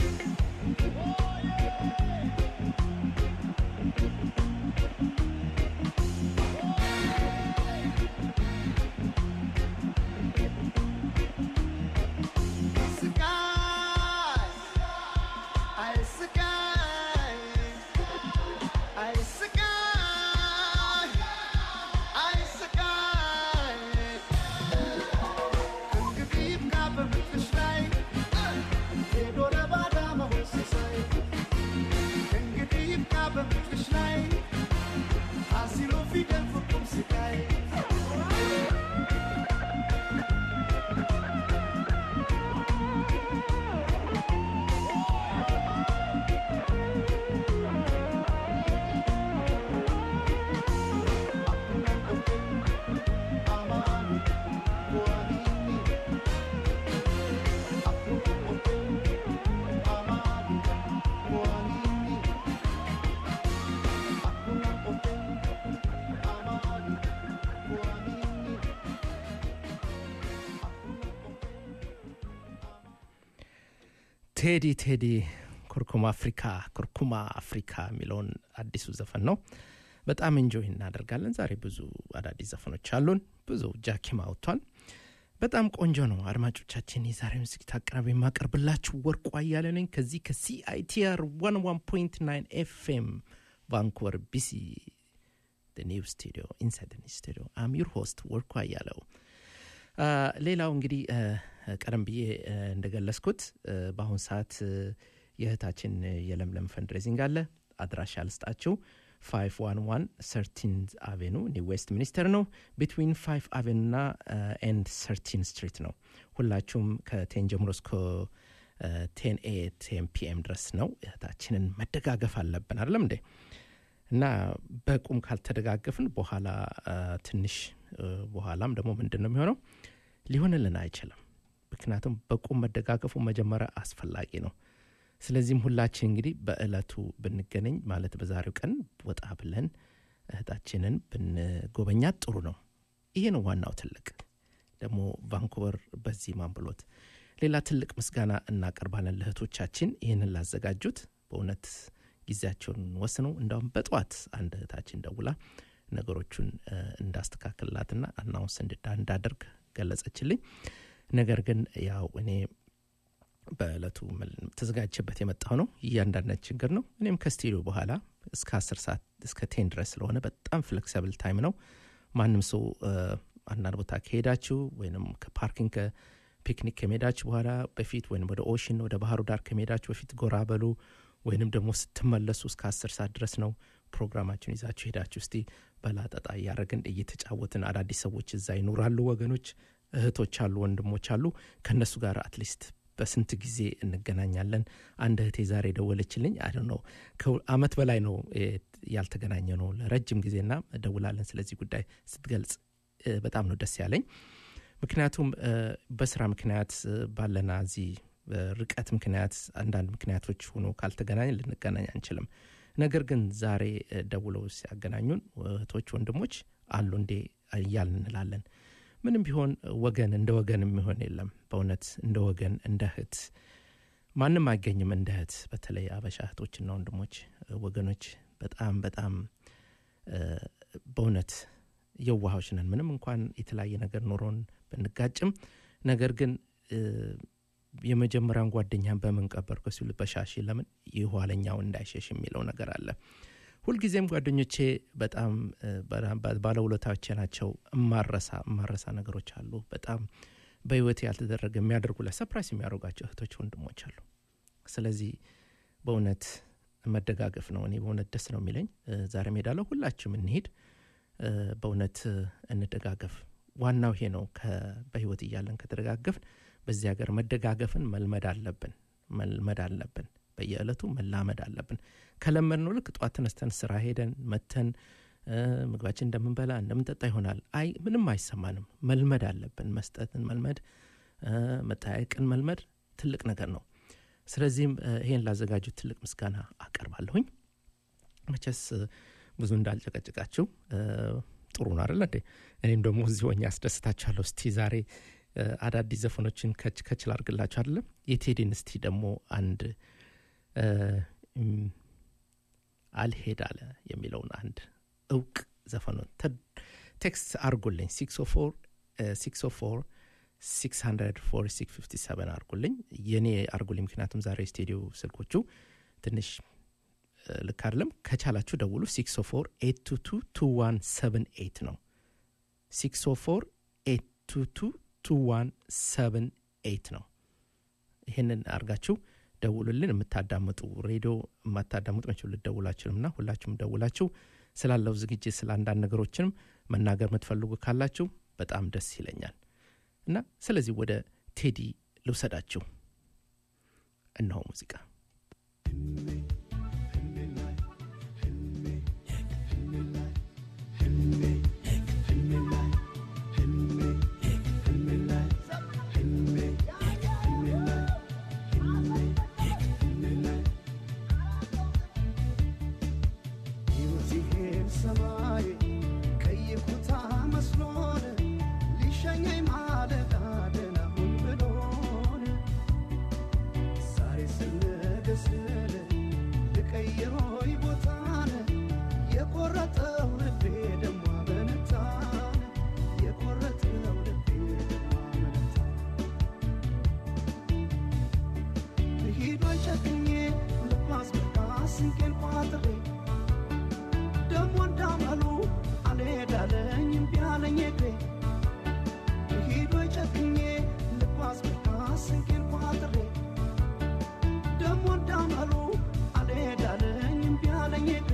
ስቃይ አይ ስቃይ አይ ስቃይ አይ ስቃይ ከእንግዲህ ይብቃ በምድርሽ ላይ ሄዶ ለባዳ መሆን ሲሳይ ከእንግዲህ ይብቃ በምድርሽ ላይ አሲሎ ፊደል ፍቁም ስቃይ ቴዲ ቴዲ ኩርኩም አፍሪካ ኩርኩማ አፍሪካ የሚለውን አዲሱ ዘፈን ነው። በጣም እንጆይ እናደርጋለን። ዛሬ ብዙ አዳዲስ ዘፈኖች አሉን። ብዙ ጃኪም አውጥቷል። በጣም ቆንጆ ነው። አድማጮቻችን የዛሬውን ዝግጅት አቅራቢ የማቀርብላችሁ ወርቁ አያለ ነኝ ከዚህ ከሲአይቲአር 11.9 ኤፍኤም ቫንኩቨር ቢሲ ኒው ስቱዲዮ ኢንሳይድ ስቱዲዮ አም ዩር ሆስት ወርቁ አያለው። አ፣ ሌላው እንግዲህ አ፣ ቀደም ብዬ አ፣ እንደገለጽኩት አ፣ በአሁን ሰዓት አ፣ የእህታችን የለምለም ፈንድሬዚንግ አለ። አድራሻ ልስጣችሁ 511 13 አቬኑ ኒው ዌስት ሚኒስተር ነው። ቢትዊን 5 አቬኑ ና ኤንድ 13 ስትሪት ነው። ሁላችሁም ከቴን ጀምሮ እስከ ቴን ኤ ቴን ፒኤም ድረስ ነው። እህታችንን መደጋገፍ አለብን አይደለም እንዴ? እና በቁም ካልተደጋገፍን በኋላ አ፣ ትንሽ አ፣ በኋላም ደግሞ ምንድን ነው የሚሆነው ሊሆንልን አይችልም። ምክንያቱም በቁም መደጋገፉ መጀመሪያ አስፈላጊ ነው። ስለዚህም ሁላችን እንግዲህ በእለቱ ብንገናኝ ማለት በዛሬው ቀን ወጣ ብለን እህታችንን ብንጎበኛት ጥሩ ነው። ይሄ ነው ዋናው ትልቅ ደግሞ ቫንኩቨር በዚህ ማን ብሎት ሌላ ትልቅ ምስጋና እናቀርባለን ለእህቶቻችን ይህንን ላዘጋጁት በእውነት ጊዜያቸውን ወስነው እንዳውም በጠዋት አንድ እህታችን ደውላ ነገሮቹን እ፣ እንዳስተካክልላትና አናውንስ እንድዳ- እንዳደርግ ገለጸችልኝ። ነገር ግን ያው እኔ በእለቱ መል- ተዘጋጅቼበት የመጣው ነው እያንዳንዳች ችግር ነው። እኔም ከስቱዲዮ በኋላ እስከ አስር ሰዓት እስከ ቴን ድረስ ስለሆነ በጣም ፍሌክሲብል ታይም ነው። ማንም ሰው እ፣ አንዳንድ ቦታ ከሄዳችሁ ወይም ከፓርኪንግ ከፒክኒክ ከመሄዳችሁ በኋላ በፊት ወይም ወደ ኦሽን ወደ ባህሩ ዳር ከመሄዳችሁ በፊት ጎራ በሉ ወይንም ደግሞ ስትመለሱ እስከ አስር ሰዓት ድረስ ነው ፕሮግራማችሁን ይዛችሁ ሄዳችሁ እስቲ በላጠጣ እያደረግን እየተጫወትን አዳዲስ ሰዎች እዛ ይኖራሉ፣ ወገኖች እህቶች አሉ፣ ወንድሞች አሉ። ከእነሱ ጋር አትሊስት በስንት ጊዜ እንገናኛለን። አንድ እህቴ ዛሬ ደወለችልኝ። አይ ነው ከአመት በላይ ነው እ፣ ያልተገናኘ ነው ለረጅም ጊዜና ደውላለን ስለዚህ ጉዳይ ስትገልጽ እ፣ በጣም ነው ደስ ያለኝ። ምክንያቱም እ፣ በስራ ምክንያት እ፣ ባለና እዚህ ርቀት ምክንያት አንዳንድ ምክንያቶች ሆኖ ካልተገናኝ ልንገናኝ አንችልም። ነገር ግን ዛሬ እ፣ ደውለው ሲያገናኙን እህቶች፣ ወንድሞች አሉ እንዴ እያልን እንላለን። ምንም ቢሆን ወገን እንደ ወገን የሚሆን የለም። በእውነት እንደ ወገን እንደ እህት ማንም አይገኝም እንደ እህት። በተለይ አበሻ እህቶችና ወንድሞች እ፣ ወገኖች በጣም በጣም እ፣ በእውነት የዋሆች ነን። ምንም እንኳን የተለያየ ነገር ኖሮን ብንጋጭም ነገር ግን እ፣ የመጀመሪያውን ጓደኛን በምን ቀበርከ ሲሉ በሻሽ ለምን የኋለኛው እንዳይሸሽ የሚለው ነገር አለ። ሁልጊዜም ጓደኞቼ በጣም እ፣ በ- ባለውለታዎቼ ናቸው። እማረሳ እማረሳ ነገሮች አሉ። በጣም በህይወት ያልተደረገ የሚያደርጉ ለሰፕራይስ የሚያደርጓቸው እህቶች ወንድሞች አሉ። ስለዚህ በእውነት መደጋገፍ ነው። እኔ በእውነት ደስ ነው የሚለኝ። እ፣ ዛሬ ሄዳለሁ። ሁላችሁም እንሄድ። እ፣ በእውነት እ፣ እንደጋገፍ። ዋናው ይሄ ነው። ከ- በህይወት እያለን ከተደጋገፍን በዚህ ሀገር መደጋገፍን መልመድ አለብን መልመድ አለብን። በየዕለቱ መላመድ አለብን። ከለመድ ነው ልክ ጠዋት ተነስተን ስራ ሄደን መተን እ፣ ምግባችን እንደምንበላ እንደምንጠጣ ይሆናል። አይ ምንም አይሰማንም። መልመድ አለብን። መስጠትን መልመድ እ፣ መጠያየቅን መልመድ ትልቅ ነገር ነው። ስለዚህም እ፣ ይሄን ላዘጋጁት ትልቅ ምስጋና አቀርባለሁኝ። መቼስ እ፣ ብዙ እንዳልጨቀጭቃችሁ እ፣ ጥሩ ነው አይደለ እንዴ? እኔም ደግሞ እዚህ ሆኜ አስደስታችኋለሁ። እስቲ ዛሬ እ፣ አዳዲስ ዘፈኖችን ከች ከች ላድርግላችሁ አይደለም። የቴዲን እስቲ ደግሞ አንድ እ፣ እም፣ አልሄድ አለ የሚለውን አንድ እውቅ ዘፈኑን ተ- ቴክስት አርጉልኝ 604 600 አርጉልኝ የኔ አርጉልኝ ምክንያቱም ዛሬ ስቱዲዮ ስልኮቹ ትንሽ እ፣ ልክ አይደለም ከቻላችሁ ደውሉ 604 ነው 604 ነው ይህንን አርጋችሁ ደውሉልን የምታዳምጡ ሬዲዮ የማታዳምጡ መቼ ልደውላችንም ና ሁላችሁም ደውላችሁ ስላለው ዝግጅት ስለ አንዳንድ ነገሮችንም መናገር የምትፈልጉ ካላችሁ በጣም ደስ ይለኛል እና ስለዚህ ወደ ቴዲ ልውሰዳችሁ እነሆ ሙዚቃ ሲሄድ ሰማይ ቀይ ኩታ መስሎን ሊሸኘኝ ማለዳ ደህና ሁን ብሎን ዛሬ ስነገ ስል ልቀይሮይ ቦታን የቆረጠው ልቤ ደሞ አመነታን የቆረጠው ልቤ ደሞ አመነታን ሂዷን ጨክኜ ልባስ በቃ ስንቄን ቋጥሬ ደሞ እንዳመሉ አልሄዳለኝ እምቢ አለኝ እግሬ ሂዶ ጨክኜ ልጓዝ በቃ ስንቄን ቋጥሬ ደሞ እንዳመሉ አልሄዳለኝ እምቢ አለኝ እግሬ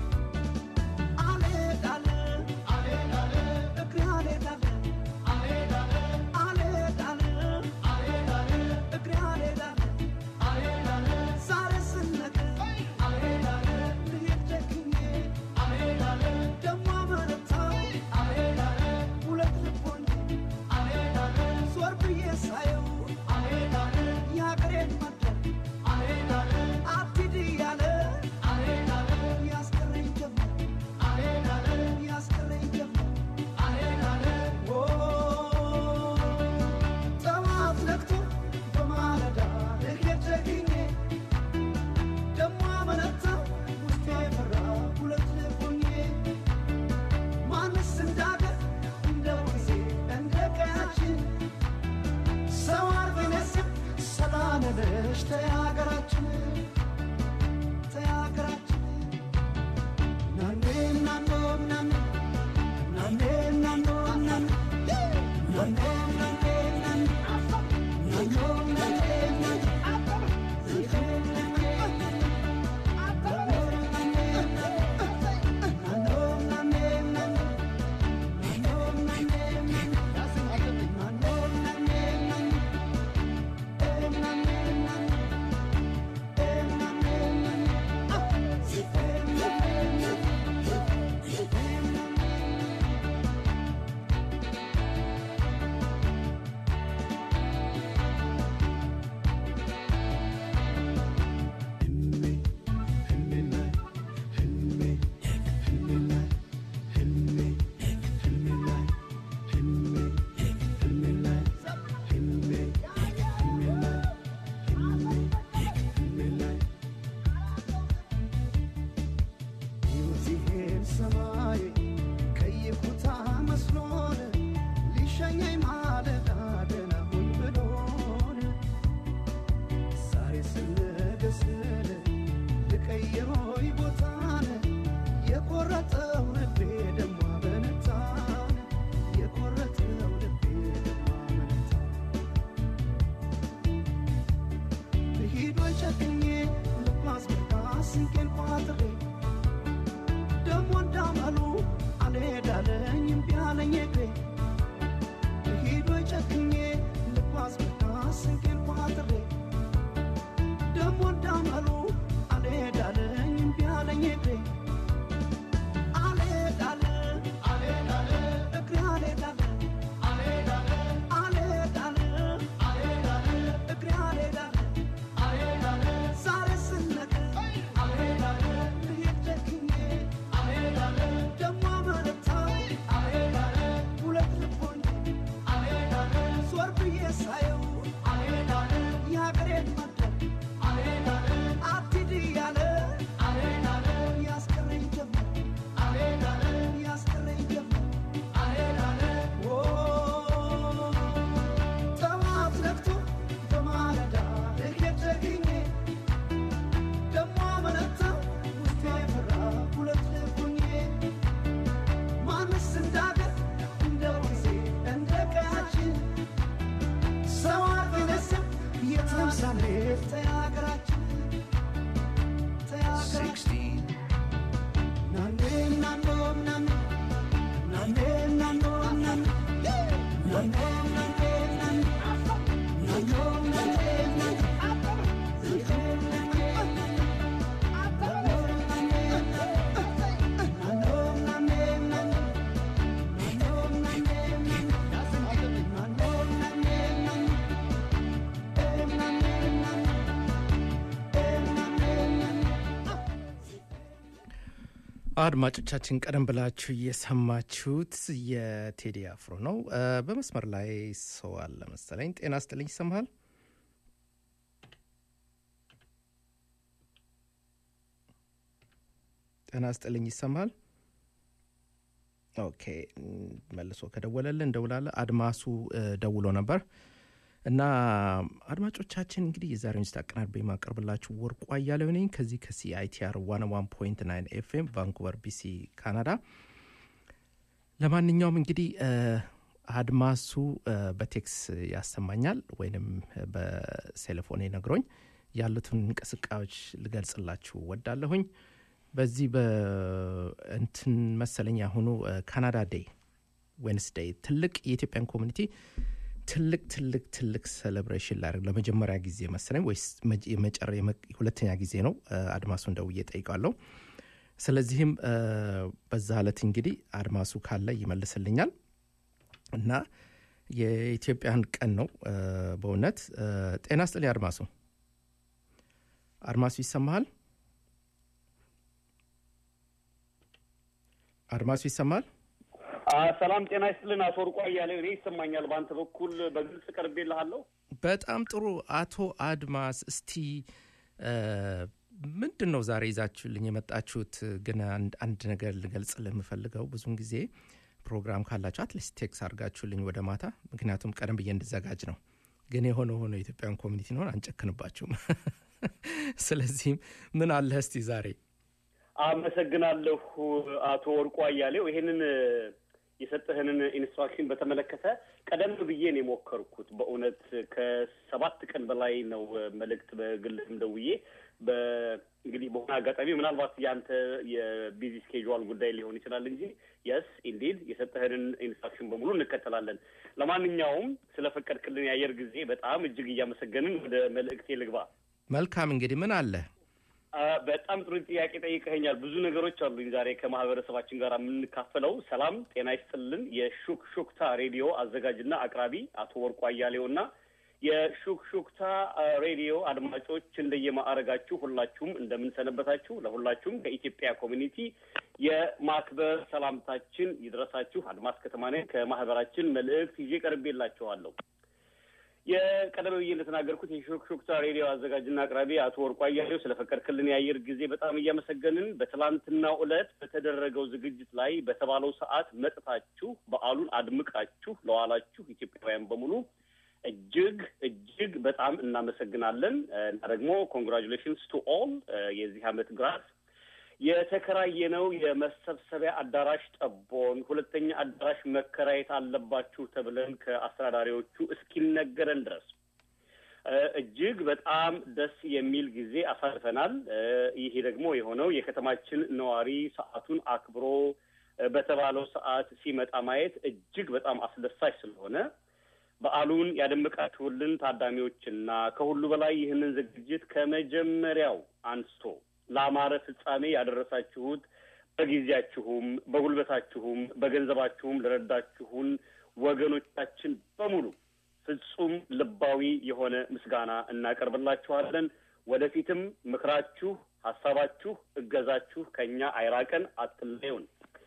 አልሄዳለ አልሄዳለ እግሬ አልሄዳለ አልሄዳለ አልሄዳለ አልሄዳለ እግሬ አልሄዳለ አልሄዳለ ዛሬ ስነገ አልሄዳለ ልሄድ ጨክኜ አልሄዳለ ደሞ አመነታ አልሄዳለ ሁለት ልቦኝ አልሄዳለ ዞር ብዬ ሳየው አልሄዳለ የሀገሬን መንደር አልሄዳለ አትሂድ እያለ አልሄዳለ ያስቀረኝ ጀመር አልሄዳለ ያስቀረኝ ጀመር አልሄዳለ ጠዋት ነግቶ በማለዳ ልሄድ ጨክኜ ደሞ አመነታ ውስጤ ፈራ ሁለት ልቦኜ ማንስ እንዳገር እንደ ወንዜ እንደ ቀያችን ሰው አርገነስም ሰላም ነሽ ተያገራችን ተያገራችን ናኔ ናኖ ናኔ ናኔ ናኖ ናኔ ናኔ ናኔ ናኔ ናኖ ናኔ ናኔ ናኖ አድማጮቻችን ቀደም ብላችሁ እየሰማችሁት የቴዲ አፍሮ ነው። እ፣ በመስመር ላይ ሰው አለ መሰለኝ። ጤና ስጥልኝ፣ ይሰማሃል? ጤና ስጥልኝ፣ ይሰማሃል? ኦኬ፣ እም፣ መልሶ ከደወለልን እንደውላለን። አድማሱ እ፣ ደውሎ ነበር እና አድማጮቻችን እንግዲህ የዛሬውን ዝግጅት አቀናድቤ የማቀርብላችሁ ወርቁ አያሌው ነኝ ከዚህ ከሲአይቲአር ዋን ዋን ፖይንት ናይን ኤፍኤም ቫንኩቨር ቢሲ ካናዳ። ለማንኛውም እንግዲህ እ፣ አድማሱ እ፣ በቴክስ ያሰማኛል ወይንም በቴሌፎኔ ነግሮኝ ያሉትን እንቅስቃሴዎች ልገልጽላችሁ ወዳለሁኝ። በዚህ በእንትን መሰለኝ ያሁኑ ካናዳ ዴይ ዌንስዴይ ትልቅ የኢትዮጵያን ኮሚኒቲ ትልቅ ትልቅ ትልቅ ሴሌብሬሽን ላደርግ ለመጀመሪያ ጊዜ መሰለኝ ወይስ መ- የመጨረ የመ- ሁለተኛ ጊዜ ነው። እ፣ አድማሱን ደውዬ ጠይቃለሁ። ስለዚህም እ፣ በዛ ዕለት እንግዲህ አድማሱ ካለ ይመልስልኛል እና የኢትዮጵያን ቀን ነው እ፣ በእውነት እ፣ ጤና ስጥልኝ አድማሱ። አድማሱ ይሰማሃል? አድማሱ ይሰማል? ሰላም ጤና ይስጥልን አቶ ወርቁ አያሌው። እኔ ይሰማኛል። በአንተ በኩል በግልጽ ቀርቤልሃለሁ። በጣም ጥሩ አቶ አድማስ፣ እስቲ እ፣ ምንድን ነው ዛሬ ይዛችሁልኝ የመጣችሁት? ግን አንድ አንድ ነገር ልገልጽልህ የምፈልገው ብዙን ጊዜ ፕሮግራም ካላችሁ አትሊስት ቴክስ አድርጋችሁልኝ ወደ ማታ፣ ምክንያቱም ቀደም ብዬ እንድዘጋጅ ነው። ግን የሆነ ሆኖ የኢትዮጵያን ኮሚኒቲ ነሆን አንጨክንባችሁም። ስለዚህም ምን አለህ እስቲ ዛሬ አመሰግናለሁ አቶ ወርቁ አያሌው። ይሄንን የሰጠህንን ኢንስትራክሽን በተመለከተ ቀደም ብዬ ነው የሞከርኩት። በእውነት ከሰባት ቀን በላይ ነው መልእክት በግልም ደውዬ በእንግዲህ በሆነ አጋጣሚ ምናልባት የአንተ የቢዚ ስኬጁዋል ጉዳይ ሊሆን ይችላል እንጂ የስ ኢንዲድ የሰጠህንን ኢንስትራክሽን በሙሉ እንከተላለን። ለማንኛውም ስለፈቀድክልን የአየር ጊዜ በጣም እጅግ እያመሰገንን ወደ መልእክቴ ልግባ። መልካም እንግዲህ ምን አለ አ፣ በጣም ጥሩ ጥያቄ ጠይቀኸኛል። ብዙ ነገሮች አሉኝ ዛሬ ከማህበረሰባችን ጋር የምንካፈለው። ሰላም ጤና ይስጥልን። የሹክሹክታ ሬዲዮ አዘጋጅና አቅራቢ አቶ ወርቁ አያሌው እና የሹክሹክታ አ፣ ሬዲዮ አድማጮች እንደየማዕረጋችሁ ሁላችሁም እንደምንሰነበታችሁ፣ ለሁላችሁም ከኢትዮጵያ ኮሚኒቲ የማክበር ሰላምታችን ይድረሳችሁ። አድማስ ከተማ ነኝ። ከማህበራችን መልእክት ይዤ ቀርቤላችኋለሁ። የቀደም ብዬ እንደተናገርኩት የሾክሾክታ ሬዲዮ አዘጋጅና አቅራቢ አቶ ወርቁ አያሌው ስለፈቀድክልን የአየር ጊዜ በጣም እያመሰገንን በትላንትናው ዕለት በተደረገው ዝግጅት ላይ በተባለው ሰዓት መጥታችሁ በዓሉን አድምቃችሁ ለዋላችሁ ኢትዮጵያውያን በሙሉ እጅግ እጅግ በጣም እናመሰግናለን እና ደግሞ ኮንግራጁሌሽንስ ቱ ኦል የዚህ ዓመት ግራስ የተከራየነው የመሰብሰቢያ አዳራሽ ጠቦን ሁለተኛ አዳራሽ መከራየት አለባችሁ ተብለን ከአስተዳዳሪዎቹ እስኪነገረን ድረስ እ፣ እጅግ በጣም ደስ የሚል ጊዜ አሳልፈናል። እ፣ ይሄ ደግሞ የሆነው የከተማችን ነዋሪ ሰዓቱን አክብሮ እ፣ በተባለው ሰዓት ሲመጣ ማየት እጅግ በጣም አስደሳች ስለሆነ በዓሉን ያደመቃችሁልን ታዳሚዎችና ከሁሉ በላይ ይህንን ዝግጅት ከመጀመሪያው አንስቶ ለአማረ ፍጻሜ ያደረሳችሁት በጊዜያችሁም በጉልበታችሁም በገንዘባችሁም ለረዳችሁን ወገኖቻችን በሙሉ ፍጹም ልባዊ የሆነ ምስጋና እናቀርብላችኋለን። ወደፊትም ምክራችሁ፣ ሀሳባችሁ፣ እገዛችሁ ከኛ አይራቀን፣ አትለዩን።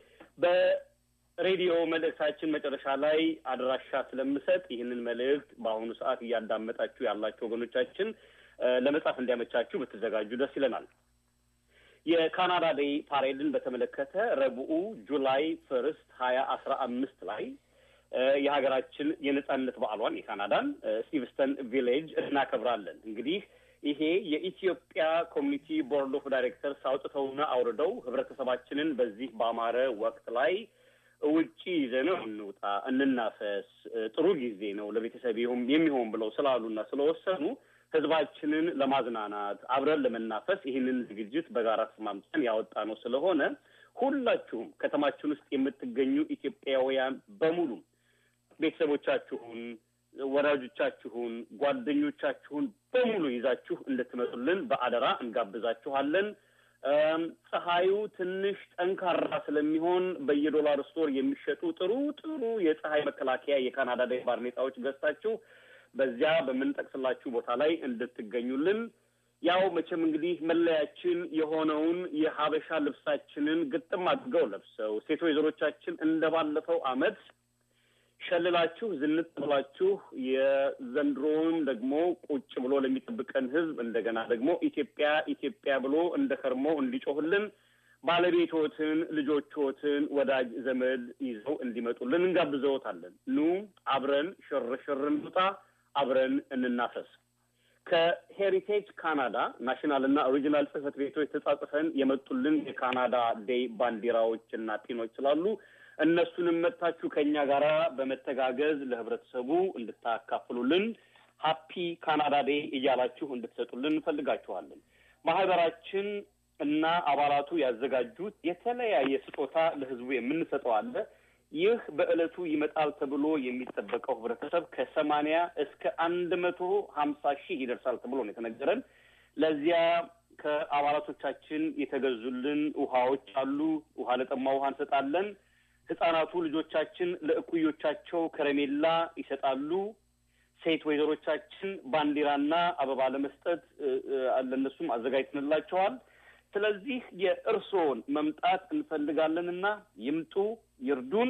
በሬዲዮ መልእክታችን መጨረሻ ላይ አድራሻ ስለምሰጥ ይህንን መልእክት በአሁኑ ሰዓት እያዳመጣችሁ ያላችሁ ወገኖቻችን እ፣ ለመጻፍ እንዲያመቻችሁ ብትዘጋጁ ደስ ይለናል። የካናዳ ዴይ ፓሬድን በተመለከተ ረቡዑ ጁላይ ፈርስት ሀያ አስራ አምስት ላይ እ፣ የሀገራችን የነጻነት በዓሏን የካናዳን እ፣ ስቲቭስተን ቪሌጅ እናከብራለን። እንግዲህ ይሄ የኢትዮጵያ ኮሚኒቲ ቦርድ ኦፍ ዳይሬክተርስ አውጥተውና አውርደው ህብረተሰባችንን በዚህ በአማረ ወቅት ላይ ውጪ ይዘነው እንውጣ፣ እንናፈስ፣ እ፣ ጥሩ ጊዜ ነው ለቤተሰብ ይሁን የሚሆን ብለው ስላሉና ስለወሰኑ ህዝባችንን ለማዝናናት አብረን ለመናፈስ ይህንን ዝግጅት በጋራ ተስማምተን ያወጣ ነው ስለሆነ ሁላችሁም ከተማችን ውስጥ የምትገኙ ኢትዮጵያውያን በሙሉ ቤተሰቦቻችሁን፣ ወዳጆቻችሁን፣ ጓደኞቻችሁን በሙሉ ይዛችሁ እንድትመጡልን በአደራ እንጋብዛችኋለን። እም፣ ፀሐዩ ትንሽ ጠንካራ ስለሚሆን በየዶላር ስቶር የሚሸጡ ጥሩ ጥሩ የፀሐይ መከላከያ የካናዳ ዴይ ባርኔጣዎች ገዝታችሁ በዚያ በምንጠቅስላችሁ ቦታ ላይ እንድትገኙልን ያው መቼም እንግዲህ መለያችን የሆነውን የሀበሻ ልብሳችንን ግጥም አድርገው ለብሰው ሴት ወይዘሮቻችን እንደባለፈው አመት ሸልላችሁ ዝንጥ ብላችሁ የዘንድሮውን ደግሞ ቁጭ ብሎ ለሚጠብቀን ህዝብ እንደገና ደግሞ ኢትዮጵያ ኢትዮጵያ ብሎ እንደ ከርሞ እንዲጮህልን ባለቤቶትን፣ ልጆችዎትን፣ ወዳጅ ዘመድ ይዘው እንዲመጡልን እንጋብዘዎታለን። ኑ አብረን ሽርሽር እንውጣ፣ አብረን እንናፈስ። ከሄሪቴጅ ካናዳ ናሽናል እና ኦሪጂናል ጽህፈት ቤቶች ተጻጽፈን የመጡልን የካናዳ ዴይ ባንዲራዎች እና ፒኖች ስላሉ እነሱንም መጥታችሁ ከእኛ ጋር በመተጋገዝ ለህብረተሰቡ እንድታካፍሉልን ሀፒ ካናዳ ዴይ እያላችሁ እንድትሰጡልን እንፈልጋችኋለን። ማህበራችን እና አባላቱ ያዘጋጁት የተለያየ ስጦታ ለህዝቡ የምንሰጠው አለ። ይህ በዕለቱ ይመጣል ተብሎ የሚጠበቀው ህብረተሰብ ከሰማንያ እስከ አንድ መቶ ሀምሳ ሺህ ይደርሳል ተብሎ ነው የተነገረን። ለዚያ ከአባላቶቻችን የተገዙልን ውሃዎች አሉ። ውሃ ለጠማ ውሃ እንሰጣለን። ህጻናቱ ልጆቻችን ለእኩዮቻቸው ከረሜላ ይሰጣሉ። ሴት ወይዘሮቻችን ባንዲራና አበባ ለመስጠት ለእነሱም አዘጋጅተንላቸዋል። ስለዚህ የእርስዎን መምጣት እንፈልጋለንና ይምጡ፣ ይርዱን።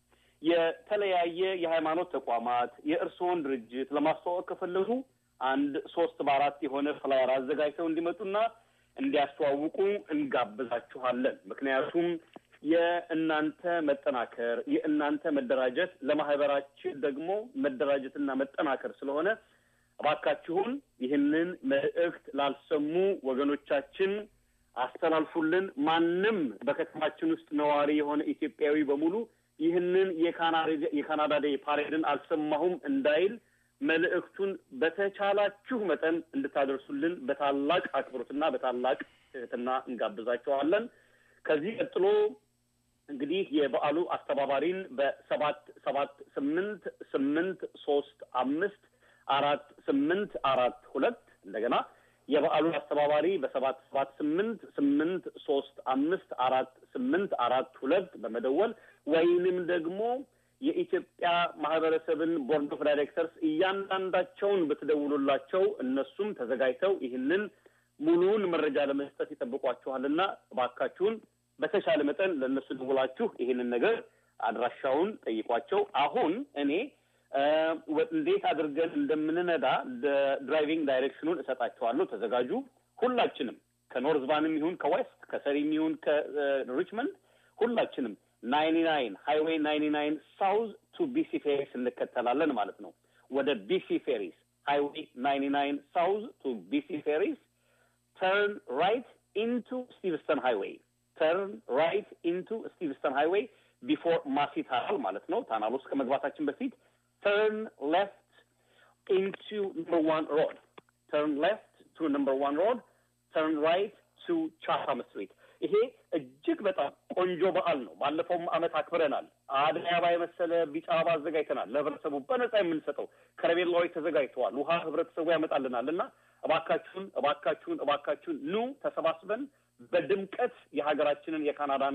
የተለያየ የሃይማኖት ተቋማት የእርስዎን ድርጅት ለማስተዋወቅ ከፈለጉ አንድ ሶስት በአራት የሆነ ፍላየር አዘጋጅተው እንዲመጡና እንዲያስተዋውቁ እንጋብዛችኋለን። ምክንያቱም የእናንተ መጠናከር የእናንተ መደራጀት ለማህበራችን ደግሞ መደራጀትና መጠናከር ስለሆነ እባካችሁን ይህንን መልእክት ላልሰሙ ወገኖቻችን አስተላልፉልን። ማንም በከተማችን ውስጥ ነዋሪ የሆነ ኢትዮጵያዊ በሙሉ ይህንን የካናዳ ዴይ ፓሬድን አልሰማሁም እንዳይል መልእክቱን በተቻላችሁ መጠን እንድታደርሱልን በታላቅ አክብሮትና በታላቅ ትህትና እንጋብዛችኋለን። ከዚህ ቀጥሎ እንግዲህ የበዓሉ አስተባባሪን በሰባት ሰባት ስምንት ስምንት ሶስት አምስት አራት ስምንት አራት ሁለት እንደገና የበዓሉ አስተባባሪ በሰባት ሰባት ስምንት ስምንት ሶስት አምስት አራት ስምንት አራት ሁለት በመደወል ወይንም ደግሞ የኢትዮጵያ ማህበረሰብን ቦርድ ኦፍ ዳይሬክተርስ እያንዳንዳቸውን ብትደውሉላቸው እነሱም ተዘጋጅተው ይህንን ሙሉውን መረጃ ለመስጠት ይጠብቋችኋልና እባካችሁን በተሻለ መጠን ለእነሱ ደውላችሁ ይህንን ነገር አድራሻውን ጠይቋቸው። አሁን እኔ እንዴት አድርገን እንደምንነዳ ድራይቪንግ ዳይሬክሽኑን እሰጣቸዋለሁ። ተዘጋጁ። ሁላችንም ከኖርዝ ቫንም ይሁን ከዌስት ከሰሪም ይሁን ከሪችመንድ ሁላችንም ናይኒ ናይን ሃይዌይ ናይኒ ናይን ሳውዝ ቱ ቢሲ ፌሪስ እንከተላለን ማለት ነው። ወደ ቢሲ ፌሪስ ሃይዌይ ናይኒ ናይን ሳውዝ ቱ ቢሲ ፌሪስ ተርን ራይት ኢንቱ ስቲቭስተን ሃይዌይ ተርን ራይት ኢንቱ ስቲቭስተን ሃይዌይ ቢፎር ማሲ ታናል ማለት ነው። ታናል ውስጥ ከመግባታችን በፊት ተርን ሌፍት ኢንቱ ነምበር ዋን ሮድ ተርን ሌፍት ቱ ነምበር ዋን ሮድ ተርን ራይት ቱ ቻታም ስትሪት። ይሄ እጅግ በጣም ቆንጆ በዓል ነው። ባለፈውም ዓመት አክብረናል። አደይ አበባ የመሰለ ቢጫ አበባ አዘጋጅተናል። ለህብረተሰቡ በነጻ የምንሰጠው ከረሜላዎች ተዘጋጅተዋል። ውሃ ህብረተሰቡ ያመጣልናል እና እባካችሁን እባካችሁን እባካችሁን ኑ ተሰባስበን በድምቀት የሀገራችንን የካናዳን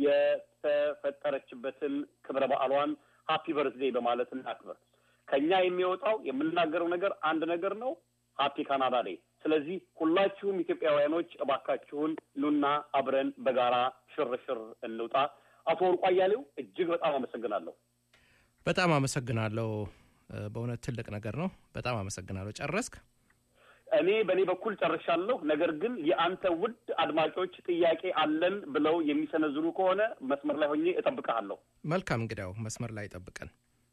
የተፈጠረችበትን ክብረ በዓሏን ሀፒ በርዝዴይ በማለት እናክብር። ከኛ የሚወጣው የምናገረው ነገር አንድ ነገር ነው፣ ሀፒ ካናዳ ዴይ። ስለዚህ ሁላችሁም ኢትዮጵያውያኖች እባካችሁን ኑና አብረን በጋራ ሽርሽር እንውጣ። አቶ ወርቁ አያሌው እጅግ በጣም አመሰግናለሁ። በጣም አመሰግናለሁ። በእውነት ትልቅ ነገር ነው። በጣም አመሰግናለሁ። ጨረስክ? እኔ በእኔ በኩል ጨርሻለሁ። ነገር ግን የአንተ ውድ አድማጮች ጥያቄ አለን ብለው የሚሰነዝሩ ከሆነ መስመር ላይ ሆኜ እጠብቅሃለሁ። መልካም እንግዲያው መስመር ላይ ጠብቀን።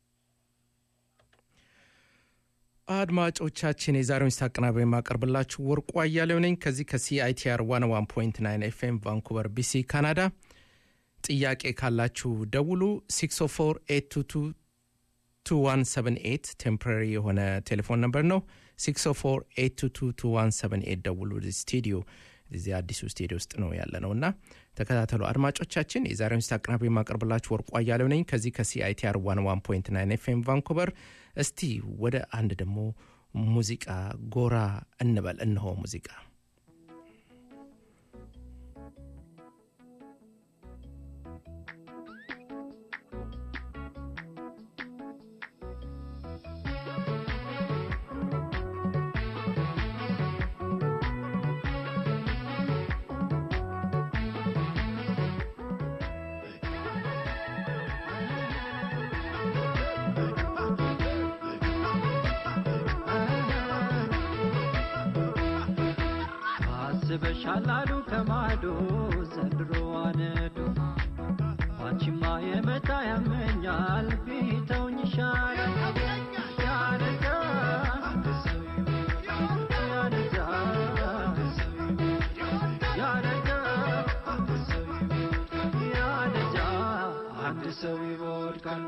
አድማጮቻችን የዛሬውን ስት አቀናባሪ የማቀርብላችሁ ወርቁ አያሌው ነኝ ከዚህ ከሲአይቲአር ዋን ዋን ፖይንት ናይን ኤፍኤም ቫንኩቨር ቢሲ ካናዳ። ጥያቄ ካላችሁ ደውሉ 604 822 2178 ቴምፖራሪ የሆነ ቴሌፎን ነምበር ነው። 604 ደውሉ። ስቱዲዮ እዚህ አዲሱ ስቱዲዮ ውስጥ ነው ያለ ነው እና ተከታተሉ አድማጮቻችን። የዛሬውን ስት አቀናባሪ የማቀርብላችሁ ወርቁ አያሌው ነኝ ከዚህ ከሲአይቲአር ዋን ዋን ፖይንት ናይን ኤፍኤም ቫንኩቨር። እስቲ ወደ አንድ ደግሞ ሙዚቃ ጎራ እንበል። እነሆ ሙዚቃ አስበሻል አሉ ከማዶ ዘንድሮ አነዱ አንቺማ የመጣ ያመኛል ቢተውኝ ይሻላል ያነጋ ያነጋ ያነጋ ያነጋ አንድ ሰው ይወድቃል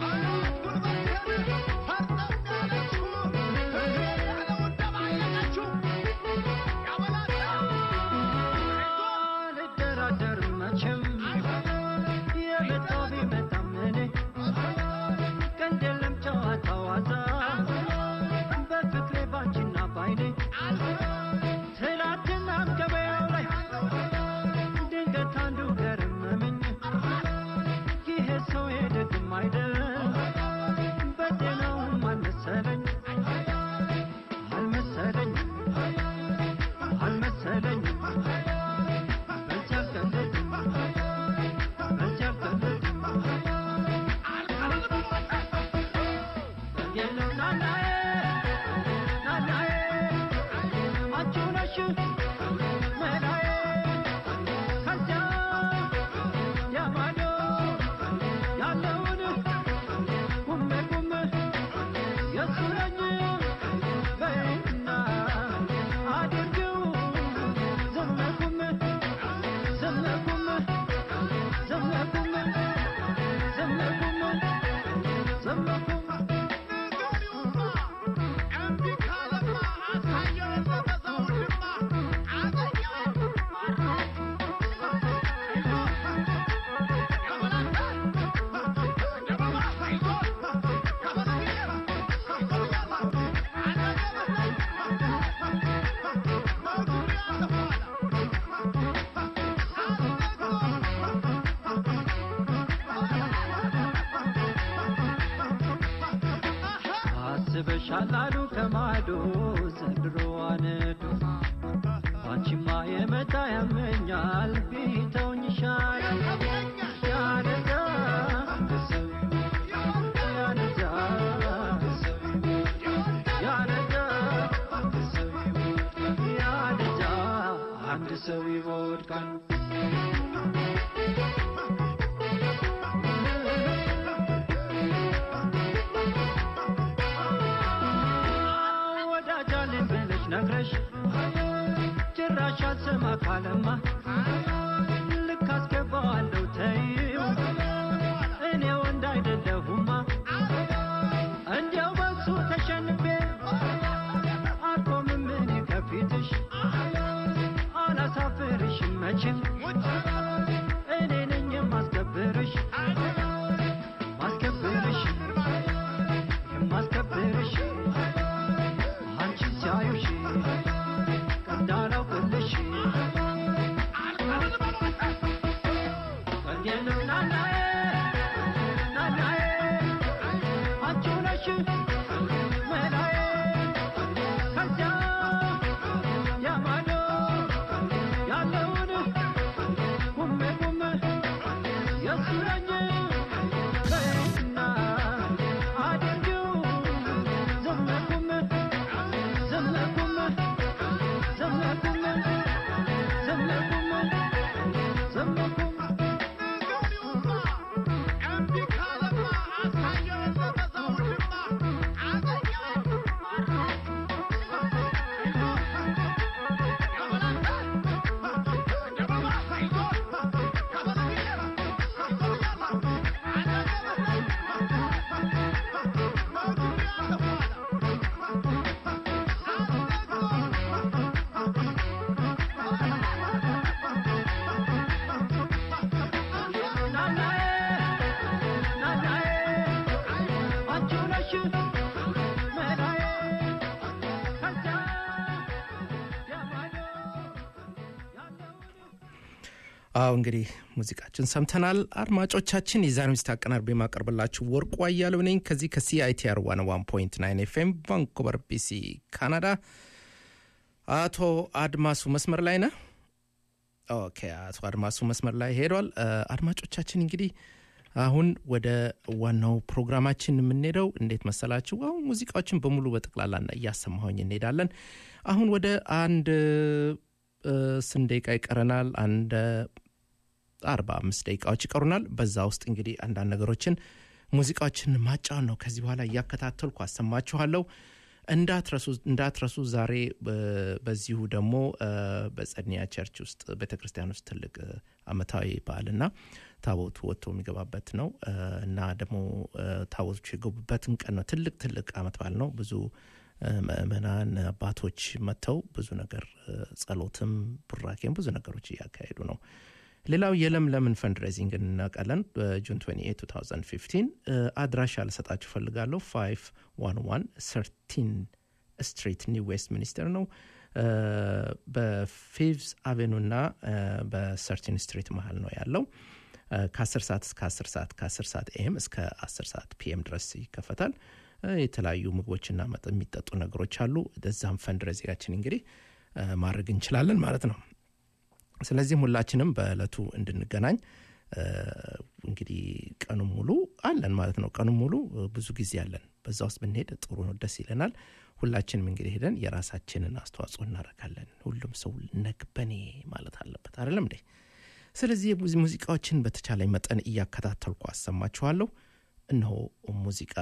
አልደራደርም መቼም የመጣው ቢመጣም እኔ ቀልድ የለም ጨዋታ ዋታ በፍቅሬ ባንቺና ባይኔ ትላንትና ገበያው ላይ ድንገት አንዱ ገረመመኝ ይሄ ሰው የደግም አይደል በጤናውም አልመሰለኝ አልመሰለኝ አልመሰለኝ በዚያ አልቀለድም በዚያ አልቀለድም የለው ናናዬ ናናዬ አንቺ ነሽ መላዬ ከዚያ ያማዶ ያለውን ጉሜ ጉሜ የሱ ነኝ በይና አድርጊው ዝም ጉሜ ዝም ጉሜ ዝም ጉሜ ዝም ጉሜ ዝም ጉሜ አስበሻል አሉ ከማዶ ዘንድሮ አነዱ አንቺማ የመጣ ያመኛል ቢተውኝ ይሻላል ያነጋ ያነጋ ያነጋ ያነጋ አንድ ሰው ይወድቃል ወዳጃለን ብለሽ ነግረሽ ጭራሽ አልሰማ ካለማ ልክ አስገባዋለሁ ተይው እኔ ወንድ አይደለሁማ እንዲያው በሱ ተሸንፌ አልቆምም እኔ ከፊትሽ አላሳፍርሽም መቼም እኔ ነኝ የማስከብርሽ ማስከብርሽ የማስከብርሽ አንቺን ሲያዩሽ እንዳላውቅልሽ እንዴነው ናናዬ ናናዬ አንቺ ነሽ መላዬ ከዚያ ያማዶ ያለውን ጉሜ ጉሜ የሱ ነኝ በይና አድርጊው ዝም ጉሜ ዝም ጉሜ ዝም ጉሜ ዝም ጉሜ ዝም ጉሜ ናናዬ ናናዬ አንቺ ነሽ መላዬ ከዚያ ያማዶ አዎ እንግዲህ ሙዚቃችን ሰምተናል። አድማጮቻችን የዛሬ ምስት አቀናርቤ የማቀርብላችሁ ወርቁ አያሌው ነኝ ከዚህ ከሲአይቲአር ዋን ዋን ፖይንት ናይን ኤፍኤም ቫንኩቨር ቢሲ ካናዳ። አቶ አድማሱ መስመር ላይ ነህ? ኦኬ፣ አቶ አድማሱ መስመር ላይ ሄዷል። እ፣ አድማጮቻችን እንግዲህ አሁን ወደ ዋናው ፕሮግራማችን የምንሄደው እንዴት መሰላችሁ? አሁን ሙዚቃዎችን በሙሉ በጠቅላላ እያሰማሁኝ እንሄዳለን። አሁን ወደ አንድ እ፣ ስንት ደቂቃ ይቀረናል? አንድ አርባ አምስት ደቂቃዎች ይቀሩናል። በዛ ውስጥ እንግዲህ አንዳንድ ነገሮችን ሙዚቃዎችን ማጫወት ነው። ከዚህ በኋላ እያከታተልኩ አሰማችኋለሁ። እንዳትረሱ እንዳትረሱ። ዛሬ በ- በዚሁ ደግሞ እ፣ በጸድኒያ ቸርች ውስጥ ቤተ ክርስቲያን ውስጥ ትልቅ እ፣ አመታዊ በዓልና ታቦቱ ወጥቶ የሚገባበት ነው እ፣ እና ደግሞ እ፣ ታቦቶቹ የገቡበትን ቀን ነው። ትልቅ ትልቅ አመት በዓል ነው። ብዙ እ፣ ምእመናን አባቶች መጥተው ብዙ ነገር እ፣ ጸሎትም ቡራኬም ብዙ ነገሮች እያካሄዱ ነው። ሌላው የለምለምን ፈንድሬዚንግ እናውቃለን። በጁን 28 2015 እ፣ አድራሻ ልሰጣችሁ ፈልጋለሁ 511 ሰርቲን ስትሪት ኒው ዌስት ሚኒስተር ነው እ፣ በፊቭዝ አቬኑ እና እ፣ በሰርቲን ስትሪት መሀል ነው ያለው እ፣ ከ10 ሰዓት እስከ 10 ሰዓት ከ10 ሰዓት ኤም እስከ 10 ሰዓት ፒኤም ድረስ ይከፈታል እ፣ የተለያዩ ምግቦችና መጠ የሚጠጡ ነገሮች አሉ እዛም ፈንድሬዚንጋችን እንግዲህ እ፣ ማድረግ እንችላለን ማለት ነው ስለዚህም ሁላችንም በእለቱ እንድንገናኝ እ፣ እንግዲህ ቀኑን ሙሉ አለን ማለት ነው። ቀኑን ሙሉ እ፣ ብዙ ጊዜ አለን። በዛ ውስጥ ብንሄድ ጥሩ ነው፣ ደስ ይለናል። ሁላችንም እንግዲህ ሄደን የራሳችንን አስተዋጽኦ እናደርጋለን። ሁሉም ሰው ነግበኔ ማለት አለበት አይደለም እንዴ? ስለዚህ የሙዚ- ሙዚቃዎችን በተቻለኝ መጠን እያከታተልኩ አሰማችኋለሁ። እነሆ ሙዚቃ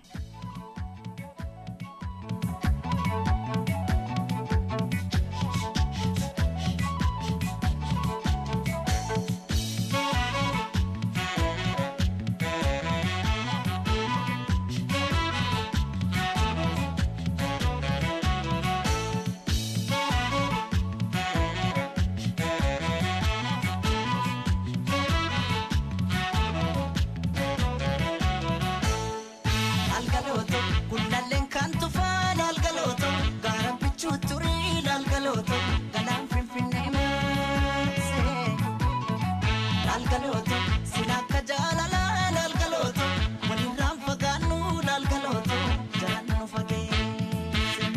Algalooto gullalleen kan tufaan algalooto gaaraan bichuu turii algalooto galaan finfinnee maasee algalooto sila akka jaalalaan algalooto walirraan fagaannu algalooto jalaan nu fageesse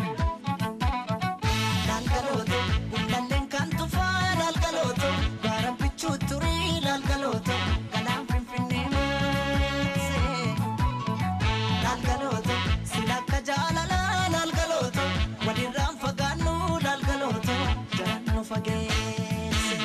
algalooto gullalleen kan tufaan algalooto gaaraan bichuu turii algalooto galaan finfinnee maasee. Lalgalooto silakka jaalalaa lalgalooto walirraan fagaannu lalgalooto jalaan nu fageesse.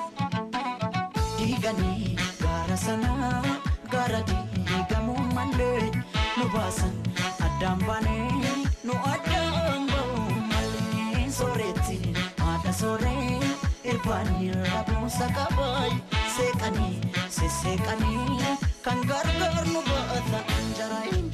Diiganii gaara sanaa gaara diigamuu malee nu baasan addaan baanee nu addaan ba'uu malee sooretti haadha sooree irbaanii rabuusa qabaay seeqanii sesseeqanii kan gargaar nu baata anjaraayin.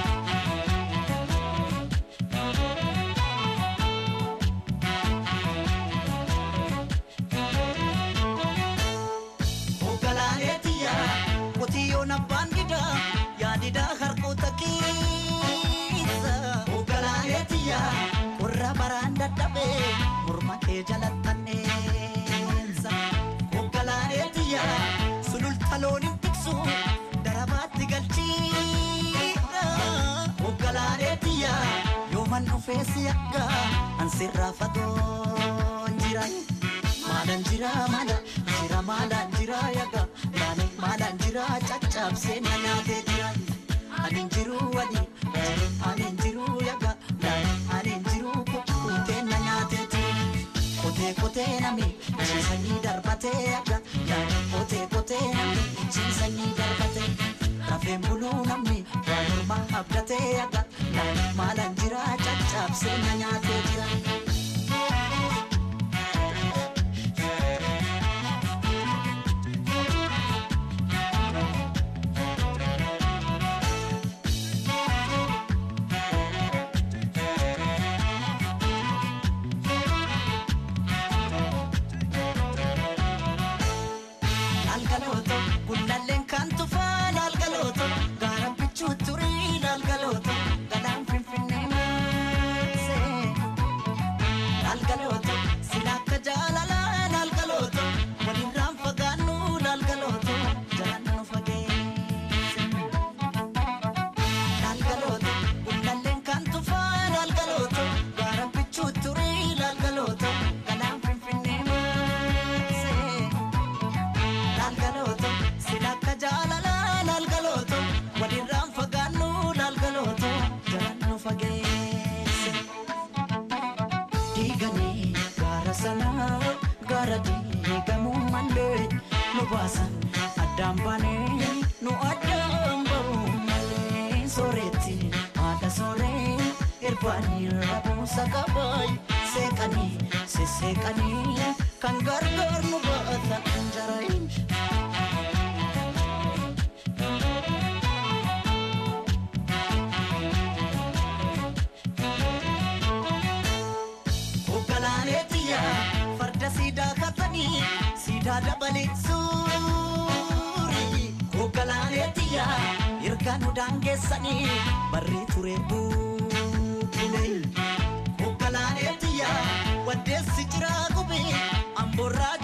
Ogalaaleetiya qotiyyoon abbaan didaa yaadidaa harkoota keessa. Ogalaaleetiya warra baraan dadhabee morma kee jalattanneessa. Ogalaaleetiya sululta looniin tiksu darabaatti galchiidha. Ogalaaleetiya yooman dhufeessi akka ansirraa fagoon jira. Maalaan jira maala jira maalaan jira yaga maalaan maalaan jira caccabsee na nyaatee jira. Ani hin jiru wali ani hin jiru yaga ani hin jiru kukkutee na nyaatee jira. Kotee kotee nami ciisanii darbatee yaga kotee kotee nami ciisanii darbatee. Rafeen buluu namni waan morma abdatee yaga maalaan jira caccabsee na nyaatee jira. Algalooto gullalleen kan tufaan algalooto gaaraan bichuu turii algalooto galaan finfinnee maasee irbaanii rabuusa qabaay seeqanii sisseeqanii kan gargaar nu baata anjarayin. Oggalaaneetiyya farda siidaa katanii siidaa dabalee suurii. Oggalaaneetiyya erga nu daangeessanii barrii ture buukulee. Oggalaaneetiyya waddeessi jiraa gubee amboorraa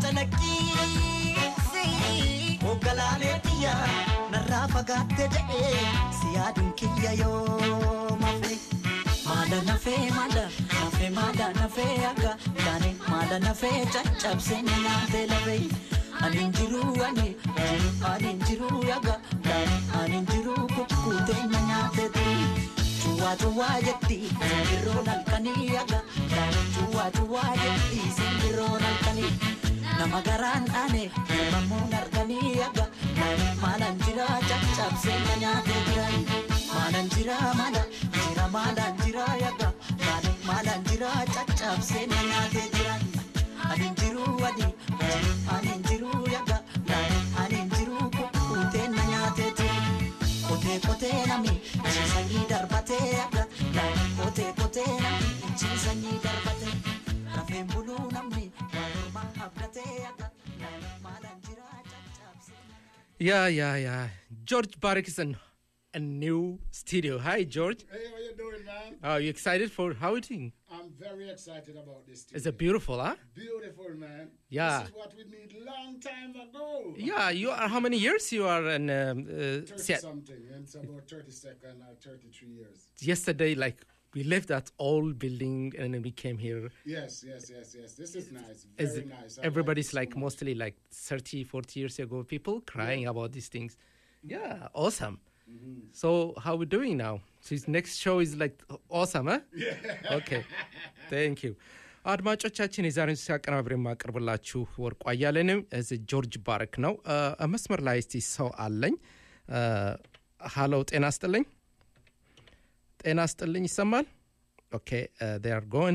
calaqqiisi. Oggalaaneetiyya narraa fagaatte jedhee si yaaduun kiyya yoo mafe. Maada nafee maada nafee maada nafee akka yaani maada nafee caccabsee ni nyaatee lafee. Ani jiru ani jiru ani jiru yaga yaani ani jiru kukkutee na nyaatee turi. Cuwaa cuwaa jetti simbirroon halkanii yaga yaani cuwaa cuwaa jetti simbirroon halkanii. Nama garaan dhaane himamuun arganii yaga yaani maalan jira caccabsee na nyaatee jiran. Maalan jira maala jira maalan jira yaga yaani maalan jira caccabsee na nyaatee jiran. Ani jiru ani ani jiru yaga yaani ani jiru kukkutee na nyaatee jiran. Kotee kotee nami ciisanii darbatee yaga yaani kotee kotee nami ciisanii darbatee. Rafeen buluu namni waa morma abdatee yaga yaani maalan jira caccabsee. Yeah, yeah, yeah. George Barak is in a new studio. Hi, George. Hey, how you doing, man? Are you excited for outing? I'm very excited about this. Is Today. it beautiful, huh? Beautiful, man. Yeah. This is what we need long time ago. Yeah, you are. How many years you are in um, uh, 30 Seat- something, and it's about 32nd or 33 years. Yesterday, like we left that old building and then we came here. Yes, yes, yes, yes. This is nice. Is Very it- nice. I everybody's like, it like so much. mostly like 30, 40 years ago, people crying about these things. Yeah, awesome. So how we doing now? So his next show is like awesome, huh? Yeah. Okay. Thank you. አድማጮቻችን የዛሬን ሲያቀናብር የማቀርብላችሁ ወርቁ አያሌንም እዚህ ጆርጅ ባረክ ነው። እ፣ መስመር ላይ እስቲ ሰው አለኝ። እ፣ ሃለው ጤና ስጥልኝ። ጤና ስጥልኝ ይሰማል? ኦኬ ር ጎን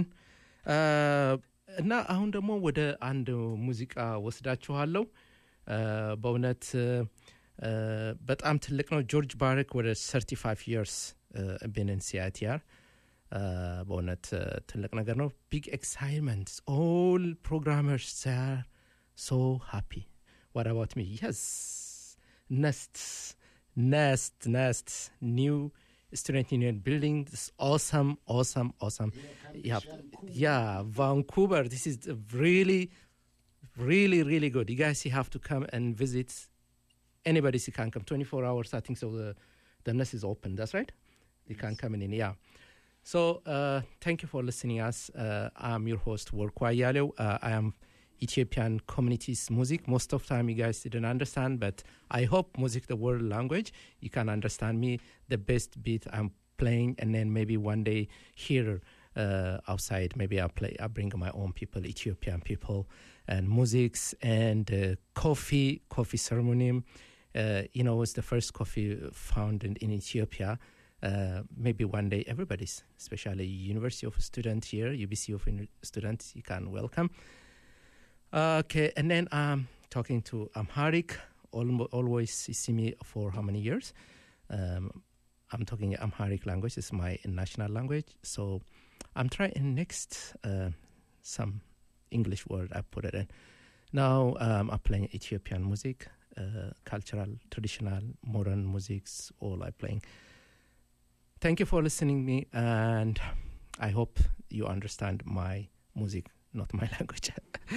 እና አሁን ደግሞ ወደ አንድ ሙዚቃ ወስዳችኋለሁ። እ፣ በእውነት እ፣ በጣም ትልቅ ነው። ጆርጅ ባረክ ወደ 35 ይርስ ቢንን ሲአይቲአር በእውነት እ፣ ትልቅ ነገር ነው። ቢግ ኤክሳይትመንት ኦል ፕሮግራመርስ ር ሶ ሃፒ ዋት አባውት ሚ የስ ነስት ነስት ነስት ኒው student union building this awesome awesome awesome yeah yeah vancouver this is really really really good you guys you have to come and visit anybody who can come 24 hours i think so the the nest is open that's right you can come in yeah so uh, thank you for listening us uh, i'm your host Workwa Yaleo. Uh, i am ethiopian communities music most of time you guys didn't understand but i hope music the world language you can understand me the best beat i'm playing and then maybe one day here uh, outside maybe i'll play i'll bring my own people ethiopian people and musics and uh, coffee coffee ceremony uh, you know it's the first coffee found in, in ethiopia uh, maybe one day everybody's especially university of student here ubc of Uni- students you can welcome okay and then i'm talking to amharic Almo- always you see me for how many years um, i'm talking amharic language it's my national language so i'm trying next uh, some english word i put it in now um, i'm playing ethiopian music uh, cultural traditional modern musics all i playing thank you for listening me and i hope you understand my music not my language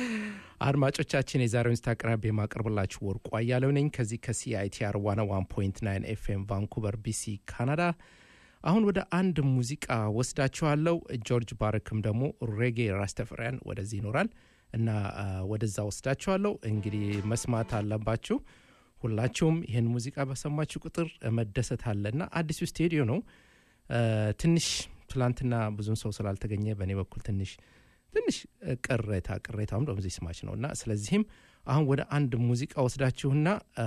አድማጮቻችን የዛሬውን ስታ አቅራቢ የማቀርብላችሁ ወርቁ አያለው ነኝ ከዚህ ከሲአይቲአር 101.9 ኤፍኤም ቫንኩቨር ቢሲ ካናዳ አሁን ወደ አንድ ሙዚቃ ወስዳችኋለው ጆርጅ ባረክም ደግሞ ሬጌ ራስተፍሪያን ወደዚህ ይኖራል እና አ፣ ወደዛ ወስዳችኋለሁ እንግዲህ መስማት አለባችሁ ሁላችሁም ይህን ሙዚቃ በሰማችሁ ቁጥር መደሰት አለ እና አዲሱ ስቴዲዮ ነው አ፣ ትንሽ ትላንትና ብዙም ሰው ስላልተገኘ በእኔ በኩል ትንሽ ትንሽ እ፣ ቅሬታ ቅሬታውም ደግሞ እዚህ ስማች ነው እና ስለዚህም አሁን ወደ አንድ ሙዚቃ ወስዳችሁና አ፣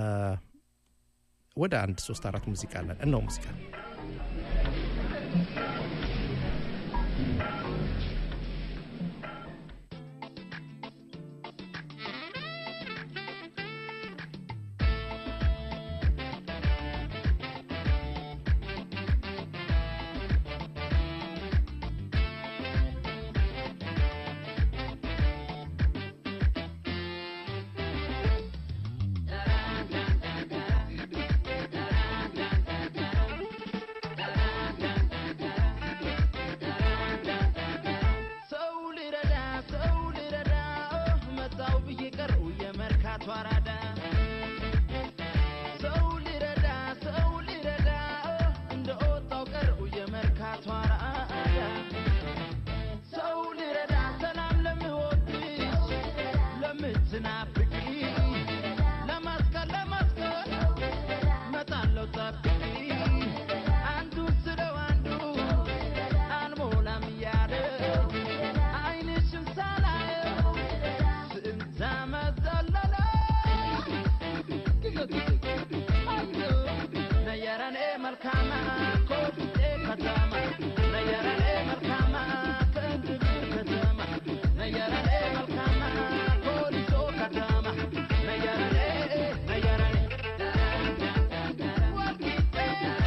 ወደ አንድ ሶስት አራት ሙዚቃ አለን እነው ሙዚቃ ሰው ልረዳ ሰው ልረዳ መጣው ብዬ ቀረው የመርካቶ አራዳ ሰው ልረዳ ሰው ልረዳ እንደ ወጣው ቀረው የመርካቶ አራዳ ሰው ልረዳ ሰላም ለምወድሽ ለምትናፍቂ ለማስቀር ለማስቀር መጣለው ጠብቂ አንዱን ስለው አንዱ አልሞላም እያለ አይንሽን ሳላየው ስንት ዓመት ዘለለ ነየረኔ መልካማ ኮልፌ ከተማ ነየረኔ መልካማ ከእንድብር ከተማ ነየረኔ መልካማ ኮሊሶ ከተማ ነየረኔ ነየረኔ ወልቂጤ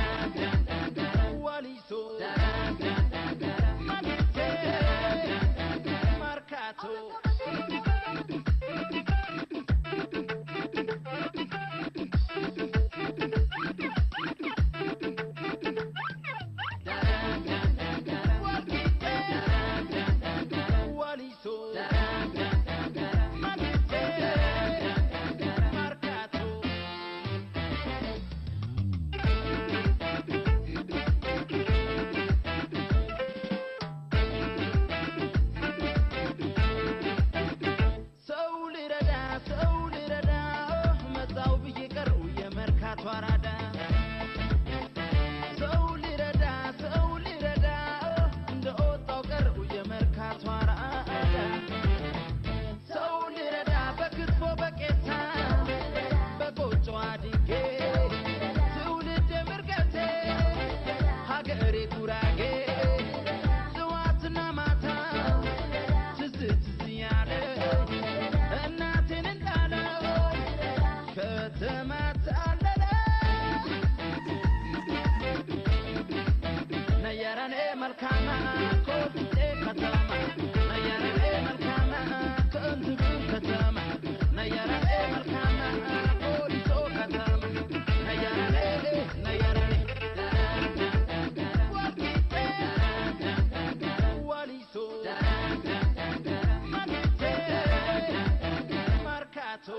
ወሊሶ ማግቴ መርካቶ ወሊሶ ማግቴ መርካቶ ሰው ልረዳ ሰው ልረዳ መጣው ብዬ ቀረው የመርካቶ አራዳ ሰው ልረዳ ሰው ልረዳ እንደ ወጣው ቀረው የመርካቶ አራዳ ሰው ልረዳ በክትፎ በቄታ በቆጮ አድጌ ትውልድ ምርገቴ ሀገሬ ጉራጌ ጥዋትና ማታ ትዝ ትዝ ያለ እናቴን እንዳለው ከተማ ታለለ ነየረኔ መልካማ ኮልፌ ከተማ ነየረኔ መልካማ ከእንትብር ከተማ ነየረኔ መልካማ ኮሊሶ ከተማ ነየረኔ ነየረኔ ወልቂጤ ወሊሶ ማግቴ መርካቶ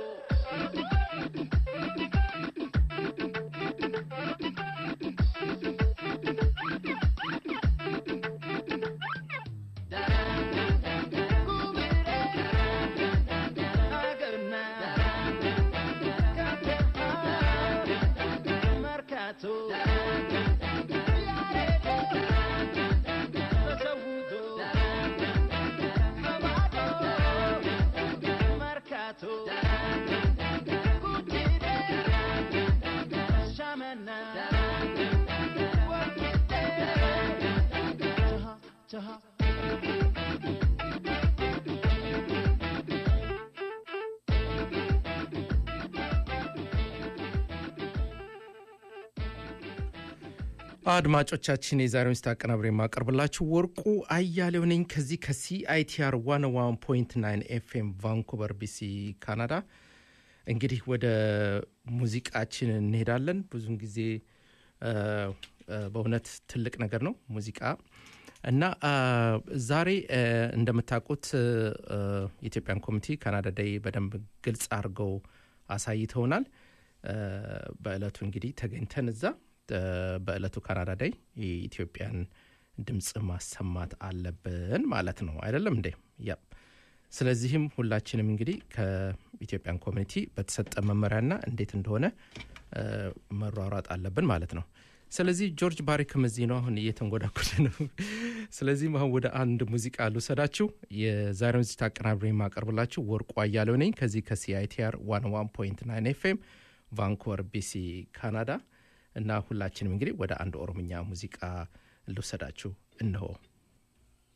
አድማጮቻችን የዛሬውን ስታ አቀናብሬ የማቀርብላችሁ ወርቁ አያሌው ነኝ ከዚህ ከሲአይቲአር 101.9 ኤፍኤም ቫንኩቨር ቢሲ ካናዳ እንግዲህ ወደ ሙዚቃችን እንሄዳለን ብዙን ጊዜ አ፣ አ፣ በእውነት ትልቅ ነገር ነው ሙዚቃ እና አ፣ ዛሬ አ፣ እንደምታውቁት አ፣ የኢትዮጵያን ኮሚቴ ካናዳ ዳይ በደንብ ግልጽ አድርገው አሳይተውናል አ፣ በእለቱ እንግዲህ ተገኝተን እዛ አ፣ በእለቱ ካናዳ ዳይ የኢትዮጵያን ድምፅ ማሰማት አለብን ማለት ነው አይደለም እንዴ ያ ስለዚህም ሁላችንም እንግዲህ ከኢትዮጵያን ኮሚኒቲ በተሰጠ መመሪያና እንዴት እንደሆነ አ፣ መሯሯጥ አለብን ማለት ነው ስለዚህ ጆርጅ ባሪክም እዚህ ነው አሁን እየተንጎዳጎደ ነው ስለዚህም አሁን ወደ አንድ ሙዚቃ ልውሰዳችሁ የዛሬውን ዝግጅት አቀናብሬ የማቀርብላችሁ ወርቁ አያሌው ነኝ ከዚህ ከሲአይቲአር 101.9 ኤፍኤም ቫንኩቨር ቢሲ ካናዳ እና ሁላችንም እንግዲህ ወደ አንድ ኦሮምኛ ሙዚቃ ልውሰዳችሁ እንሆ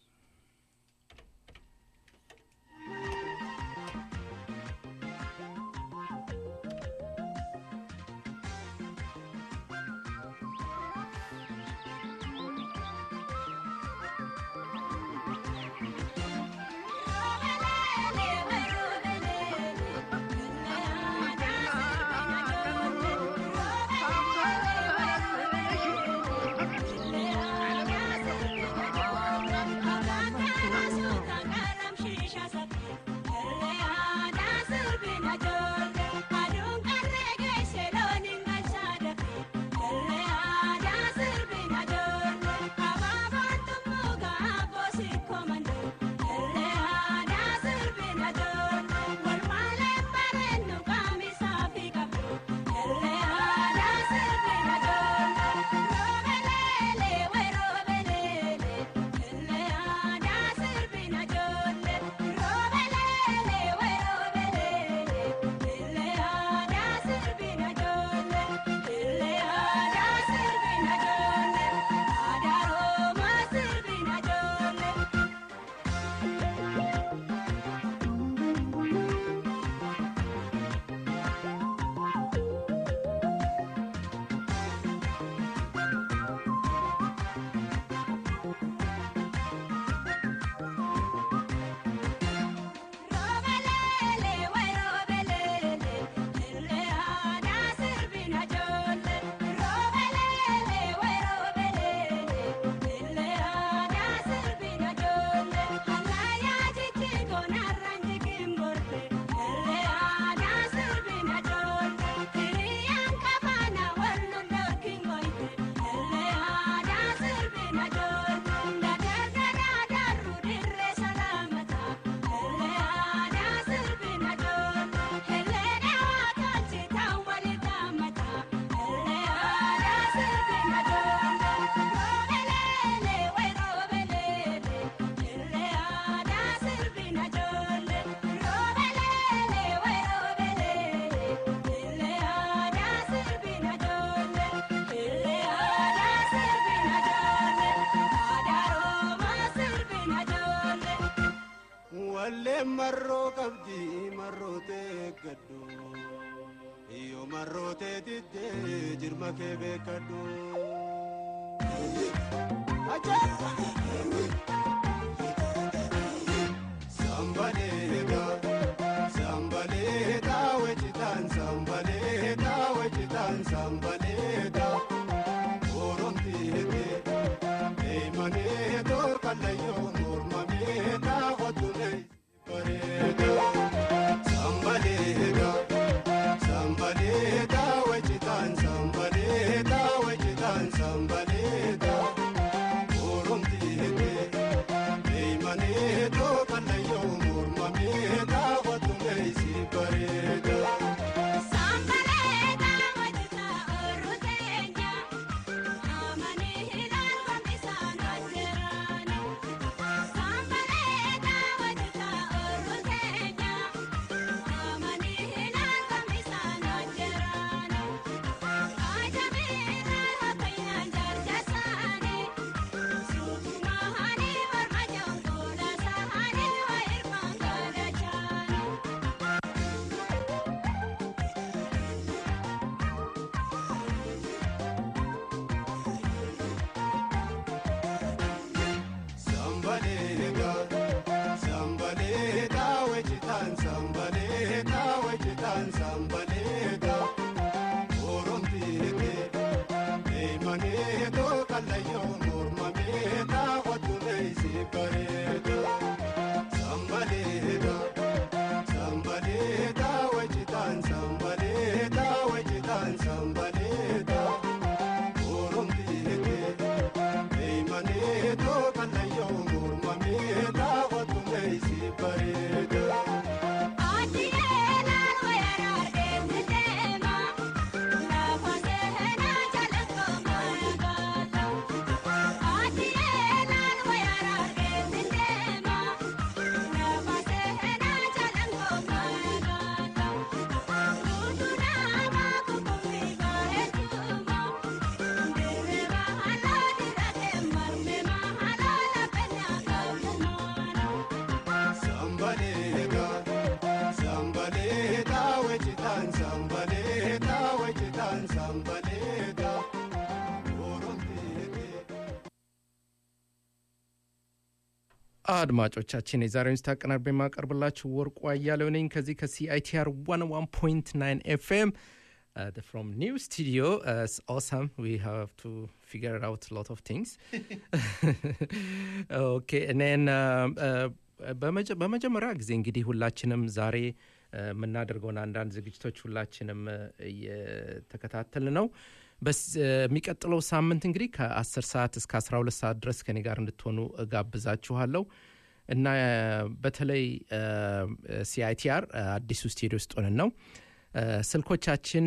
marroo qabdi marrootee gaddu iyo marrootee diddee jirma kee beekadhu. Sambaleeta sambaleeta wejitaan sambaleeta wejitaan sambaleeta oromtiite eeymanii torkallayyoo mormamee daawwattulee bareeda sambaleeta sambaleeta wejitaan sambaleeta wejitaan sambaleeta oromtiite eeymanii torkallayyoo mormamee daawwattulee si bareeda. Sambaleeta, sambaleeta, wejitaan sambaleeta, wejitaan sambaleeta. Oromtiite, eeymanii tookallayyoo mormamee daawwattulee si bareeda. Sambaleeta, sambaleeta, wejitaan sambaleeta, wejitaan sambaleeta. Oromtiite, eeymanii tookallayyoo mormamee daawwattulee si bareeda. Sambaleeta, sambaleeta, wejitaan sambaleeta, wejitaan sambaleeta. Oromtiite. አድማጮቻችን የዛሬውን ስታ አቀናርቤ የማቀርብላችሁ ወርቁ አያሌው ነኝ ከዚህ ከሲአይቲአር 101.9 ኤፍኤም ፍሮም ኒው ስቱዲዮ ኦሰም ዊ ሃቭ ቱ ፊገር አውት ሎት ኦፍ ቲንግስ ኦኬ እኔን በመጀመሪያ ጊዜ እንግዲህ ሁላችንም ዛሬ እ፣ የምናደርገውን አንዳንድ ዝግጅቶች ሁላችንም እ፣ እየተከታተል ነው በስ- እ፣ የሚቀጥለው ሳምንት እንግዲህ ከ10 ሰዓት እስከ 12 ሰዓት ድረስ ከኔ ጋር እንድትሆኑ እጋብዛችኋለሁ እና እ፣ በተለይ ሲአይቲአር አዲሱ ስቱዲዮ ውስጥ ሆነን ነው እ፣ ስልኮቻችን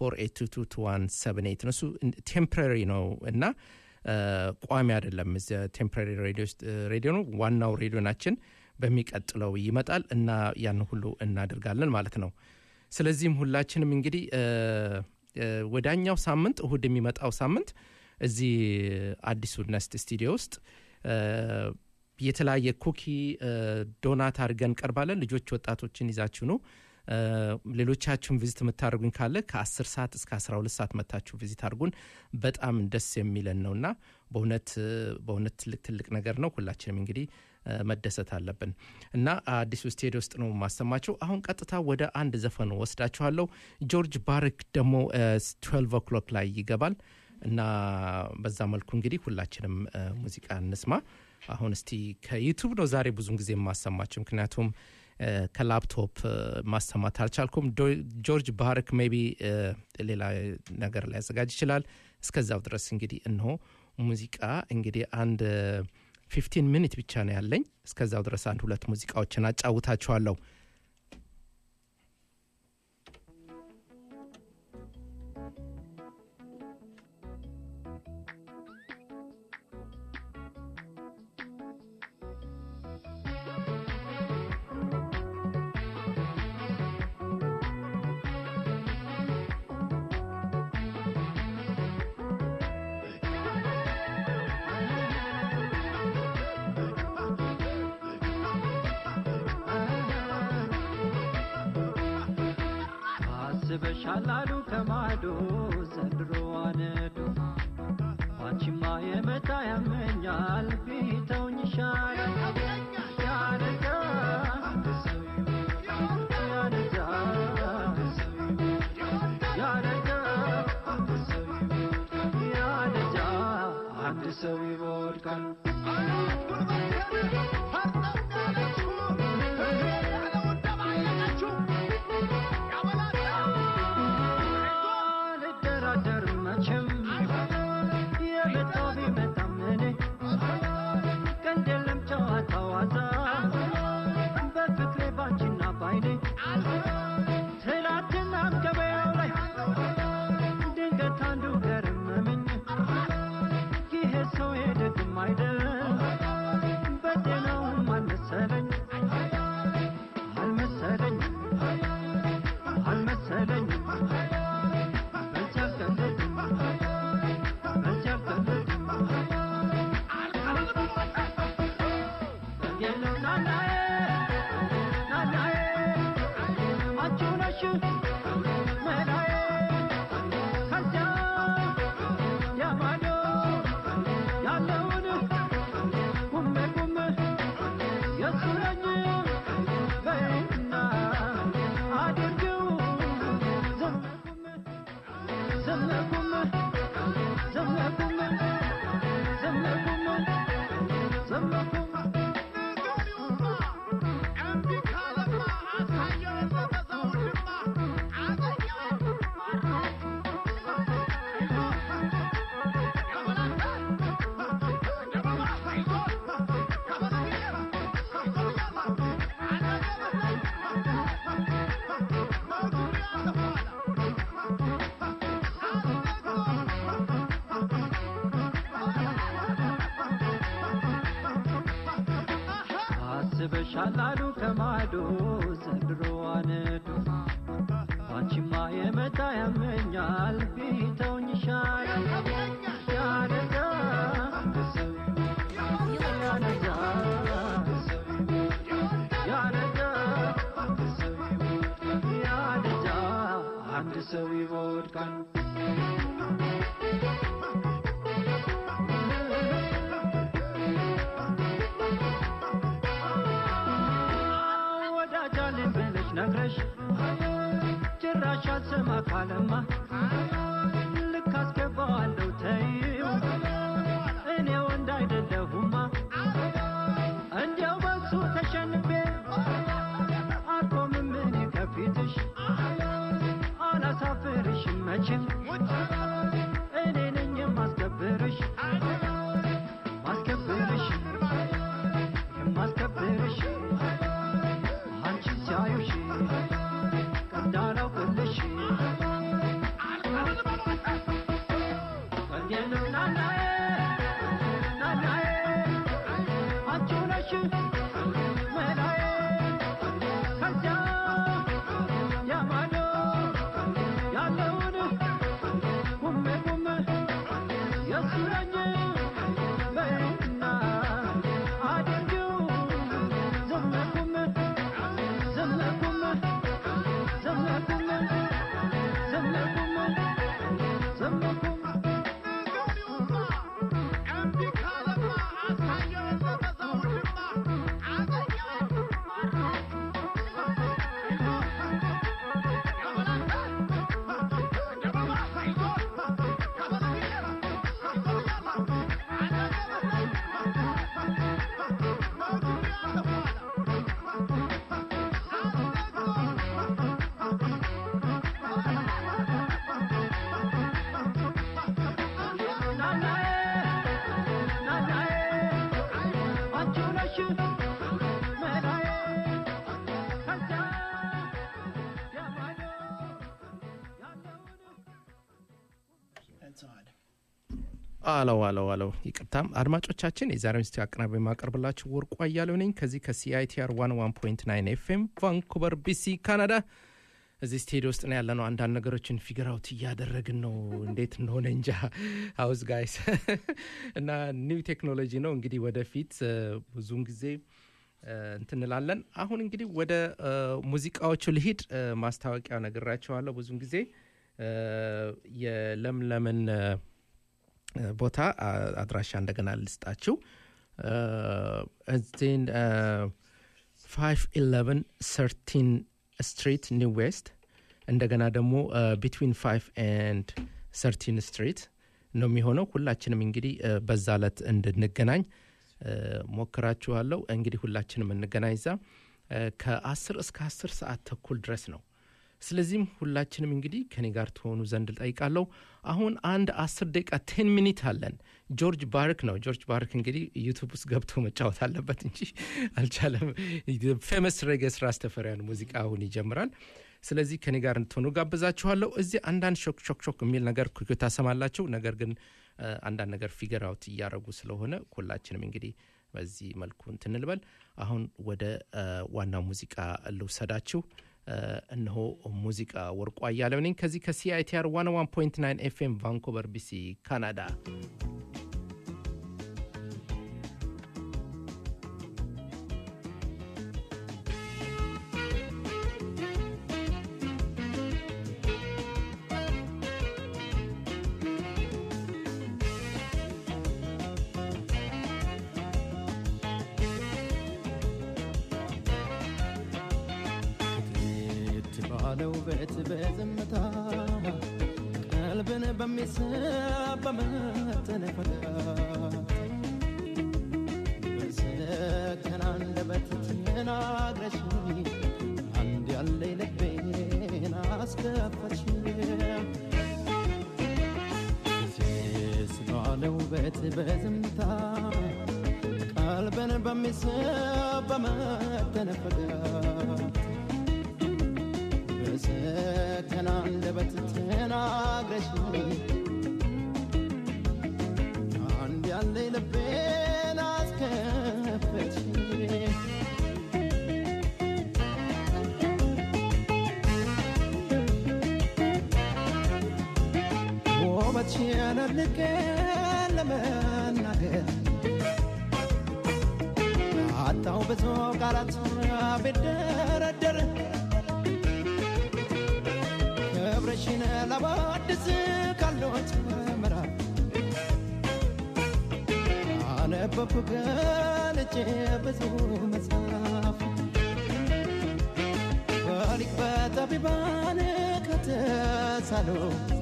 604822178 እነሱ ቴምፕራሪ ነው እና እ፣ ቋሚ አይደለም ቴምፕራሪ ሬዲዮ ነው ዋናው ሬዲዮናችን በሚቀጥለው ይመጣል እና ያን ሁሉ እናደርጋለን ማለት ነው ስለዚህም ሁላችንም እንግዲህ እ፣ እ፣ ወዳኛው ሳምንት እሁድ የሚመጣው ሳምንት እዚህ አዲሱ ነስት ስቱዲዮ ውስጥ እ፣ የተለያየ ኩኪ እ፣ ዶናት አድርገን ቀርባለን ልጆች ወጣቶችን ይዛችሁ ነው እ፣ ሌሎቻችሁን ቪዚት የምታደርጉኝ ካለ ከ10 ሰዓት እስከ 12 ሰዓት መታችሁ ቪዚት አድርጉን በጣም ደስ የሚለን ነው እና በእውነት እ፣ በእውነት ትልቅ ትልቅ ነገር ነው ሁላችንም እንግዲህ እ፣ መደሰት አለብን እና አዲሱ ስቴዲዮ ውስጥ ነው የማሰማቸው አሁን ቀጥታ ወደ አንድ ዘፈን ወስዳችኋለሁ ጆርጅ ባርክ ደግሞ ትዌልቭ ኦክሎክ ላይ ይገባል እና በዛ መልኩ እንግዲህ ሁላችንም እ፣ ሙዚቃ እንስማ አሁን እስቲ ከዩቱብ ነው ዛሬ ብዙን ጊዜ የማሰማቸው ምክንያቱም እ፣ ከላፕቶፕ እ፣ ማሰማት አልቻልኩም ዶ- ጆርጅ ባርክ ሜቢ ሌላ ነገር ሊያዘጋጅ ይችላል እስከዛው ድረስ እንግዲህ እንሆ ሙዚቃ እንግዲህ አንድ ፊፍቲን ሚኒት ብቻ ነው ያለኝ እስከዛው ድረስ አንድ ሁለት ሙዚቃዎችን አጫውታችኋለሁ Thank አስበሻል አሉ ከማዶ ዘንድሮ አነዱ አንቺማ የመጣ ያመኛል ቢተውኝ ይሻላል ያለዛ ያለዛ ያለዛ ያለዛ አንድ ሰው ይወድቃል አልደራደርም መቼም የመጣው ቢመጣም እኔ ቀልድ የለም ጨዋታ ዋታ በፍቅሬ ባንቺና ባይኔ ትላንትናም ገበያው ላይ ድንገት አንዱ ገረመመኝ ይሄ ሰው ሄደግም አይደል በጤናውም አልመሰለኝ አልመሰለኝ አልመሰለኝ በዚያ ቀለድም በዚያ ቀለድም የለው ናናዬ ናናዬ አንቺ ነሽ መላዬ ከዚያ ያማዶ ያለውን ጉሜ ጉሜ የሱ ነኝ በይና አድርጊው ዝም ዝም ጉሜ ዝም ጉሜ ዝም ጉሜ ዝም ጉሜ አስበሻል አሉ ከማዶ ዘንድሮ አነዱ አንቺማ የመጣ ያመኛል ቢተውኝ ይሻላል ያለዛ ያለዛ ያለዛ ያለዛ አንድ ሰው ይወድቃል ወዳጃልን ብለሽ ነግረሽ ጭራሽ አልሰማ ካለማ ልክ አስገባዋለሁ ተይው እኔ ወንድ አይደለሁማ እንዲያው በሱ ተሸንፌ አልቆምም እኔ ከፊትሽ አላሳፍርሽም መቼም እኔ ነኝ የማስከብርሽ ማስከብርሽ የማስከብርሽ አንቺ ሲያዩሽ ቀዳላውቅልሽ ቀልዴንም ናናዬ ናናዬ አንቺ ነሽ መላዬ ከዚያ ያማዶ ያለውን ጉሜ ጉሜ የሱ ነኝ በይና አድርጊው ዝም ጉሜ ዝም ጉሜ ዝም ጉሜ ዝም ጉሜ ዝም ጉሜ ናናዬ ናናዬ አንቺ ነሽ መላዬ ከዚያ ያማዶ አለው አለው አለው ይቅርታም አድማጮቻችን የዛሬውን ስቲ አቀናቢ የማቀርብላችሁ ወርቁ አያሌው ነኝ ከዚህ ከሲአይቲአር ዋን ዋን ፖይንት ናይን ኤፍኤም ቫንኩቨር ቢሲ ካናዳ እዚህ ስቴዲዮ ውስጥ ነው ያለ ነው አንዳንድ ነገሮችን ፊገር አውት እያደረግን ነው እንዴት እንደሆነ እንጃ ሀውስ ጋይስ እና ኒው ቴክኖሎጂ ነው እንግዲህ ወደፊት እ፣ ብዙውን ጊዜ እ፣ እንትን እንላለን። አሁን እንግዲህ ወደ እ፣ ሙዚቃዎቹ ልሂድ። እ፣ ማስታወቂያ ነግራቸዋለሁ። ብዙን ጊዜ እ፣ የለምለምን እ፣ ቦታ አ- አድራሻ እንደገና ልስጣችሁ። እዚህን ፋይቭ ኢለቨን ሰርቲን ስትሪት ኒው ዌስት እንደገና ደግሞ ቢትዊን ፋይቭ ኤንድ ሰርቲን ስትሪት ነው የሚሆነው። ሁላችንም እንግዲህ እ፣ በዛ ዕለት እንድንገናኝ እ፣ ሞክራችኋለሁ። እንግዲህ ሁላችንም እንገናኝ እዛ እ፣ ከአስር እስከ አስር ሰዓት ተኩል ድረስ ነው። ስለዚህም ሁላችንም እንግዲህ ከኔ ጋር ትሆኑ ዘንድ ጠይቃለሁ። አሁን አንድ አስር ደቂቃ ቴን ሚኒት አለን። ጆርጅ ባርክ ነው። ጆርጅ ባርክ እንግዲህ ዩቱብ ውስጥ ገብቶ መጫወት አለበት እንጂ አልቻለም። ፌመስ ሬጌስ ራስተፈሪያን ሙዚቃ አሁን ይጀምራል። ስለዚህ ከኔ ጋር እንድትሆኑ ጋብዛችኋለሁ። እዚህ አንዳንድ ሾክ ሾክ ሾክ የሚል ነገር ኩኩ ታሰማላችሁ። ነገር ግን እ፣ አንዳንድ ነገር ፊገር አውት እያደረጉ ስለሆነ ሁላችንም እንግዲህ በዚህ መልኩ እንትን እንበል። አሁን ወደ እ፣ ዋናው ሙዚቃ ልውሰዳችሁ። እ፣ እነሆ ሙዚቃ ወርቁ አያሌው ነኝ ከዚህ ከሲአይቲአር 101.9 ኤፍኤም ቫንኮቨር ቢሲ ካናዳ። ቤት ባለው ቤት በዝምታ ቀልብን በሚስብ በመተነፈጋ በሰከነ አንደበት ተናግረሽ አንድ ያለኝ ልቤን አስከፈትሽ ሴስ ባለው ቤት በዝምታ ቀልብን በሚስብ በመተነፈጋ በሰከነ አንደበት ተናግረሽ አንድ ያለኝ ልቤን አስከፈትሽ ውበትሽን አድንቄ ለመናገር አጣው ብዙ ቃላት ቢደረደር ክብርሽን ለባድስ ካሎት ምዕራፍ አነበብኩ ገልጬ ብዙ መጽሐፍ በሊቅ በጠቢባን ከተሳሉ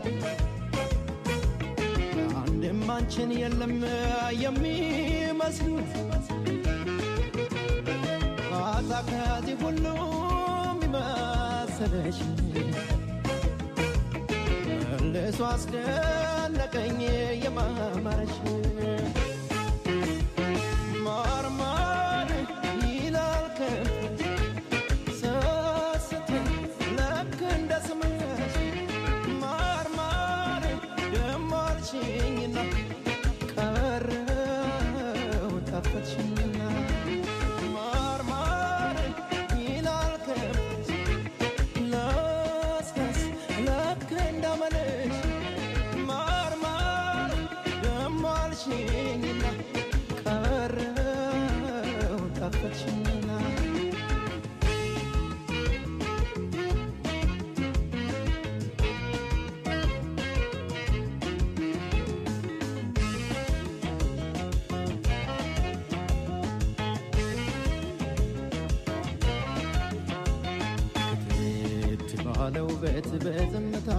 አንድም አንቺን የለም የሚመስሉት ካዛ ከዚህ ሁሉ የሚመስልሽ መልሶ አስደነቀኝ የማማረሽ ማርማር ይላል ከንፈርሽ ስስትይ ልክ እንደ ስምሽ ማርማር ደሞ አልሽኝና ቀረው ጠፈትሽኝና ማርማር ይላል ከንፈርሽ ለስለስ ልክ እንዳመልሽ ማርማር ደሞ አልሽኝና ቀረው ጠፈትሽኝና ቤት ባለው ቤት በዝምታ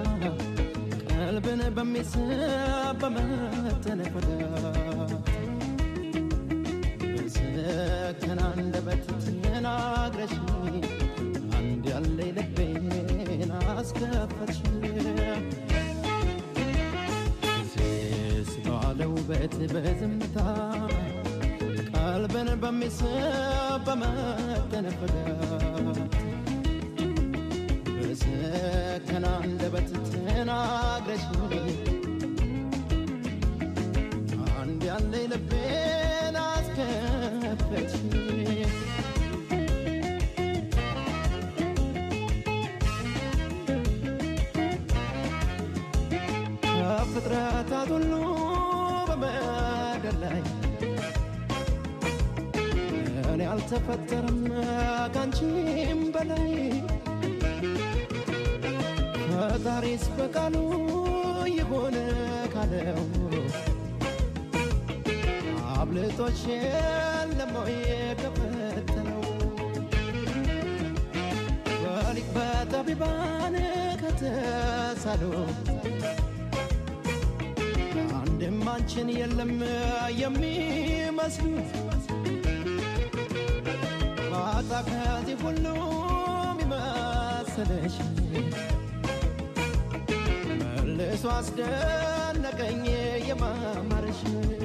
ቀልብን በሚስብ በመተነፈጋ በሰከነ አንደበት ተናግረሽ አንድ ያለኝ ልቤን አስከፈትሽ ሴስ ባለው ቤት በዝምታ ቀልብን በሚስብ በመተነፈጋ በሰከነ አንደበት ተናግረሽ አንድ ያለኝ ልቤን አስከፈትሽ ከፍጥረታት ሁሉ በምድር ላይ እኔ አልተፈጠረም ካንቺም በላይ ፈጣሪስ በቃሉ የሆነ ካለው አብልጦሽ ለሞ የከፈተለው በሊቅ በጠቢባን ከተሳሉ አንድም አንቺን የለም የሚመስሉ ማጣ ከዚህ ሁሉ የሚመስልሽ መልሶ አስደነቀኝ የማማርሽ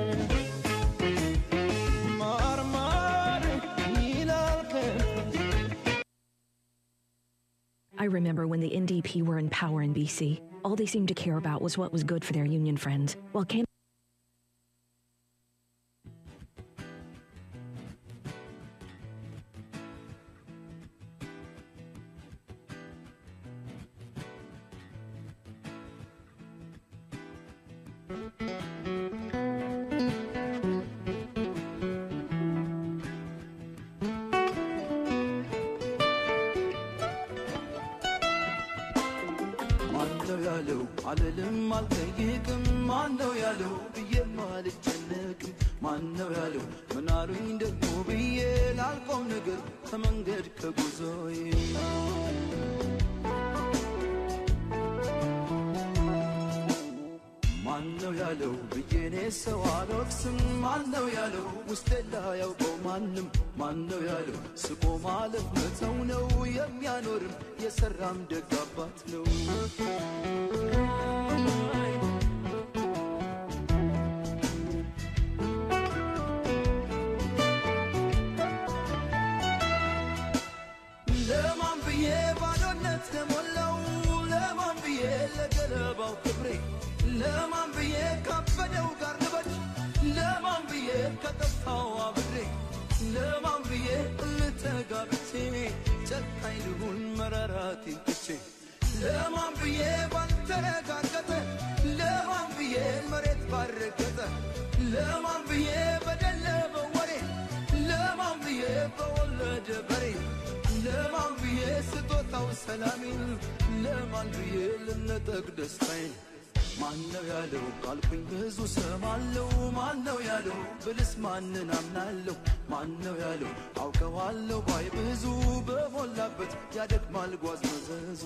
ማርማር ይላል ከንፈርሽ I remember when the NDP were in power in BC. All they seemed to care about was what was good for their union friends. While Cam- ማነው ያለው አልልም አልጠይቅም ማነው ያለው ብዬም አልጨነቅም ማነው ያለው ምናሉኝ ደግሞ ብዬ ላልቆም ነገር ከመንገድ ከጉዞዬ ማነው ያለው ብዬኔ ሰው አልወቅስም ማነው ያለው ውስጤ ላያውቀው ማንም ማነው ያለው ስቆ ማለፍ መተው ነው የሚያኖርም የሰራም ደግ አባት ነው ለማን ብዬ ባዶነት ለሞላው ለማን ብዬ ለገለባው ክብሬ ለማን ብዬ ካበደው ጋር ልበድ ለማን ብዬ ከጠፋው አብሬ ለማን ብዬ ልተጋብቼ ጨካኝ ልሁን መራራቴን ትቼ ለማን ብዬ ባልተረጋገጠ ለማን ብዬ መሬት ባረገጠ ለማን ብዬ በደለበ ወሬ ለማን ብዬ በወለደ በሬ ለማን ብዬ ስጦታው ሰላሜን ለማን ብዬ ልነጠቅ ደስታዬን ማነው ያለው ካልኩኝ ብዙ ሰማለው ማነው ያለው ብልስ ማንን አምናለሁ ማነው ያለው አውቀዋለሁ ባይ ብዙ በሞላበት ያደክማል ጓዝ መዘዙ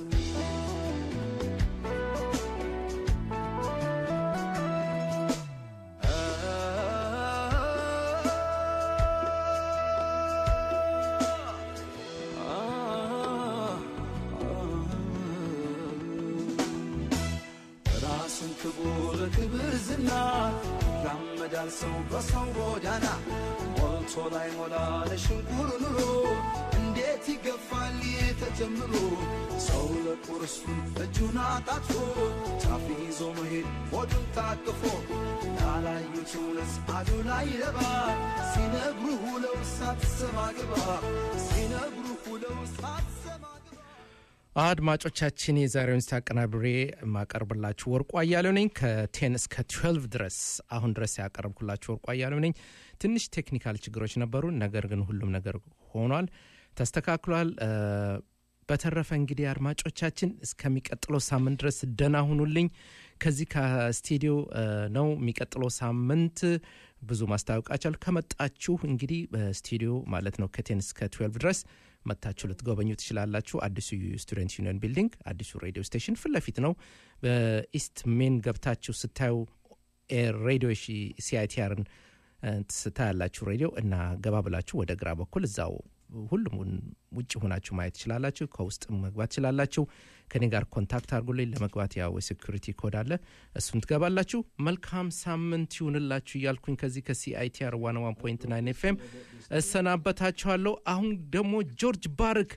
ራሱን ክቡር ክብር ዝና ያመዳል ሰው በሰው ጎዳና ሞልቶ ላይ ሞላ ለሽንቁር ኑሮ እንዴት ይገፋል ይህ ተጀምሮ ሰው ለቁርሱን እጁን አጣጥፎ ጫፍ ይዞ መሄድ ሆዱን ታቅፎ ያላዩት እውነት አዱ ላይ ረባ ሲነግሩ ሁለው ሳትሰማ ግባ ሲነግሩ ሁለው ሳትሰማ አድማጮቻችን የዛሬውን ስት አቀናብሬ የማቀርብላችሁ ወርቁ አያሌው ነኝ ከቴን እስከ 12 ድረስ አሁን ድረስ ያቀረብኩላችሁ ወርቁ አያሌው ነኝ ትንሽ ቴክኒካል ችግሮች ነበሩ ነገር ግን ሁሉም ነገር ሆኗል ተስተካክሏል እ፣ በተረፈ እንግዲህ አድማጮቻችን እስከሚቀጥለው ሳምንት ድረስ ደና ሁኑልኝ ከዚህ ከስቱዲዮ እ፣ ነው የሚቀጥለው ሳምንት ብዙ ማስታወቃቸል ከመጣችሁ እንግዲህ በስቱዲዮ ማለት ነው ከቴን እስከ 12 ድረስ መታችሁ ልትጎበኙ ትችላላችሁ አዲሱ ስቱደንት ዩኒየን ቢልዲንግ አዲሱ ሬዲዮ ስቴሽን ፊት ለፊት ነው በኢስት ሜን ገብታችሁ ስታዩ ኤር ሬዲዮ ሲአይቲአርን ስታያላችሁ ሬዲዮ እና ገባ ብላችሁ ወደ ግራ በኩል እዛው ሁሉም ውጭ ሆናችሁ ማየት ትችላላችሁ ከውስጥ መግባት ትችላላችሁ ከኔ ጋር ኮንታክት አድርጉልኝ ለመግባት ያው የሴኩሪቲ ኮድ አለ እሱን ትገባላችሁ መልካም ሳምንት ይሁንላችሁ እያልኩኝ ከዚህ ከሲአይቲአር 101.9 ኤፍኤም እሰናበታችኋለሁ አሁን ደግሞ ጆርጅ ባርክ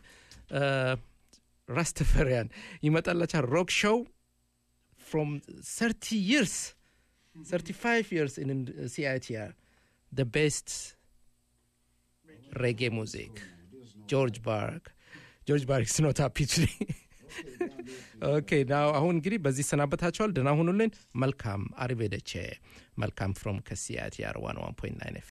ራስተፈሪያን ይመጣላችኋል ሮክ ሾው from 30 years 35 years in CITR the best reggae music george bark george bark is not happy today ኦኬ ናው አሁን እንግዲህ በዚህ ሰናበታቸዋል ደና ሁኑልን መልካም አሪቬደቼ መልካም ፍሮም ከሲአይቲአር 101.9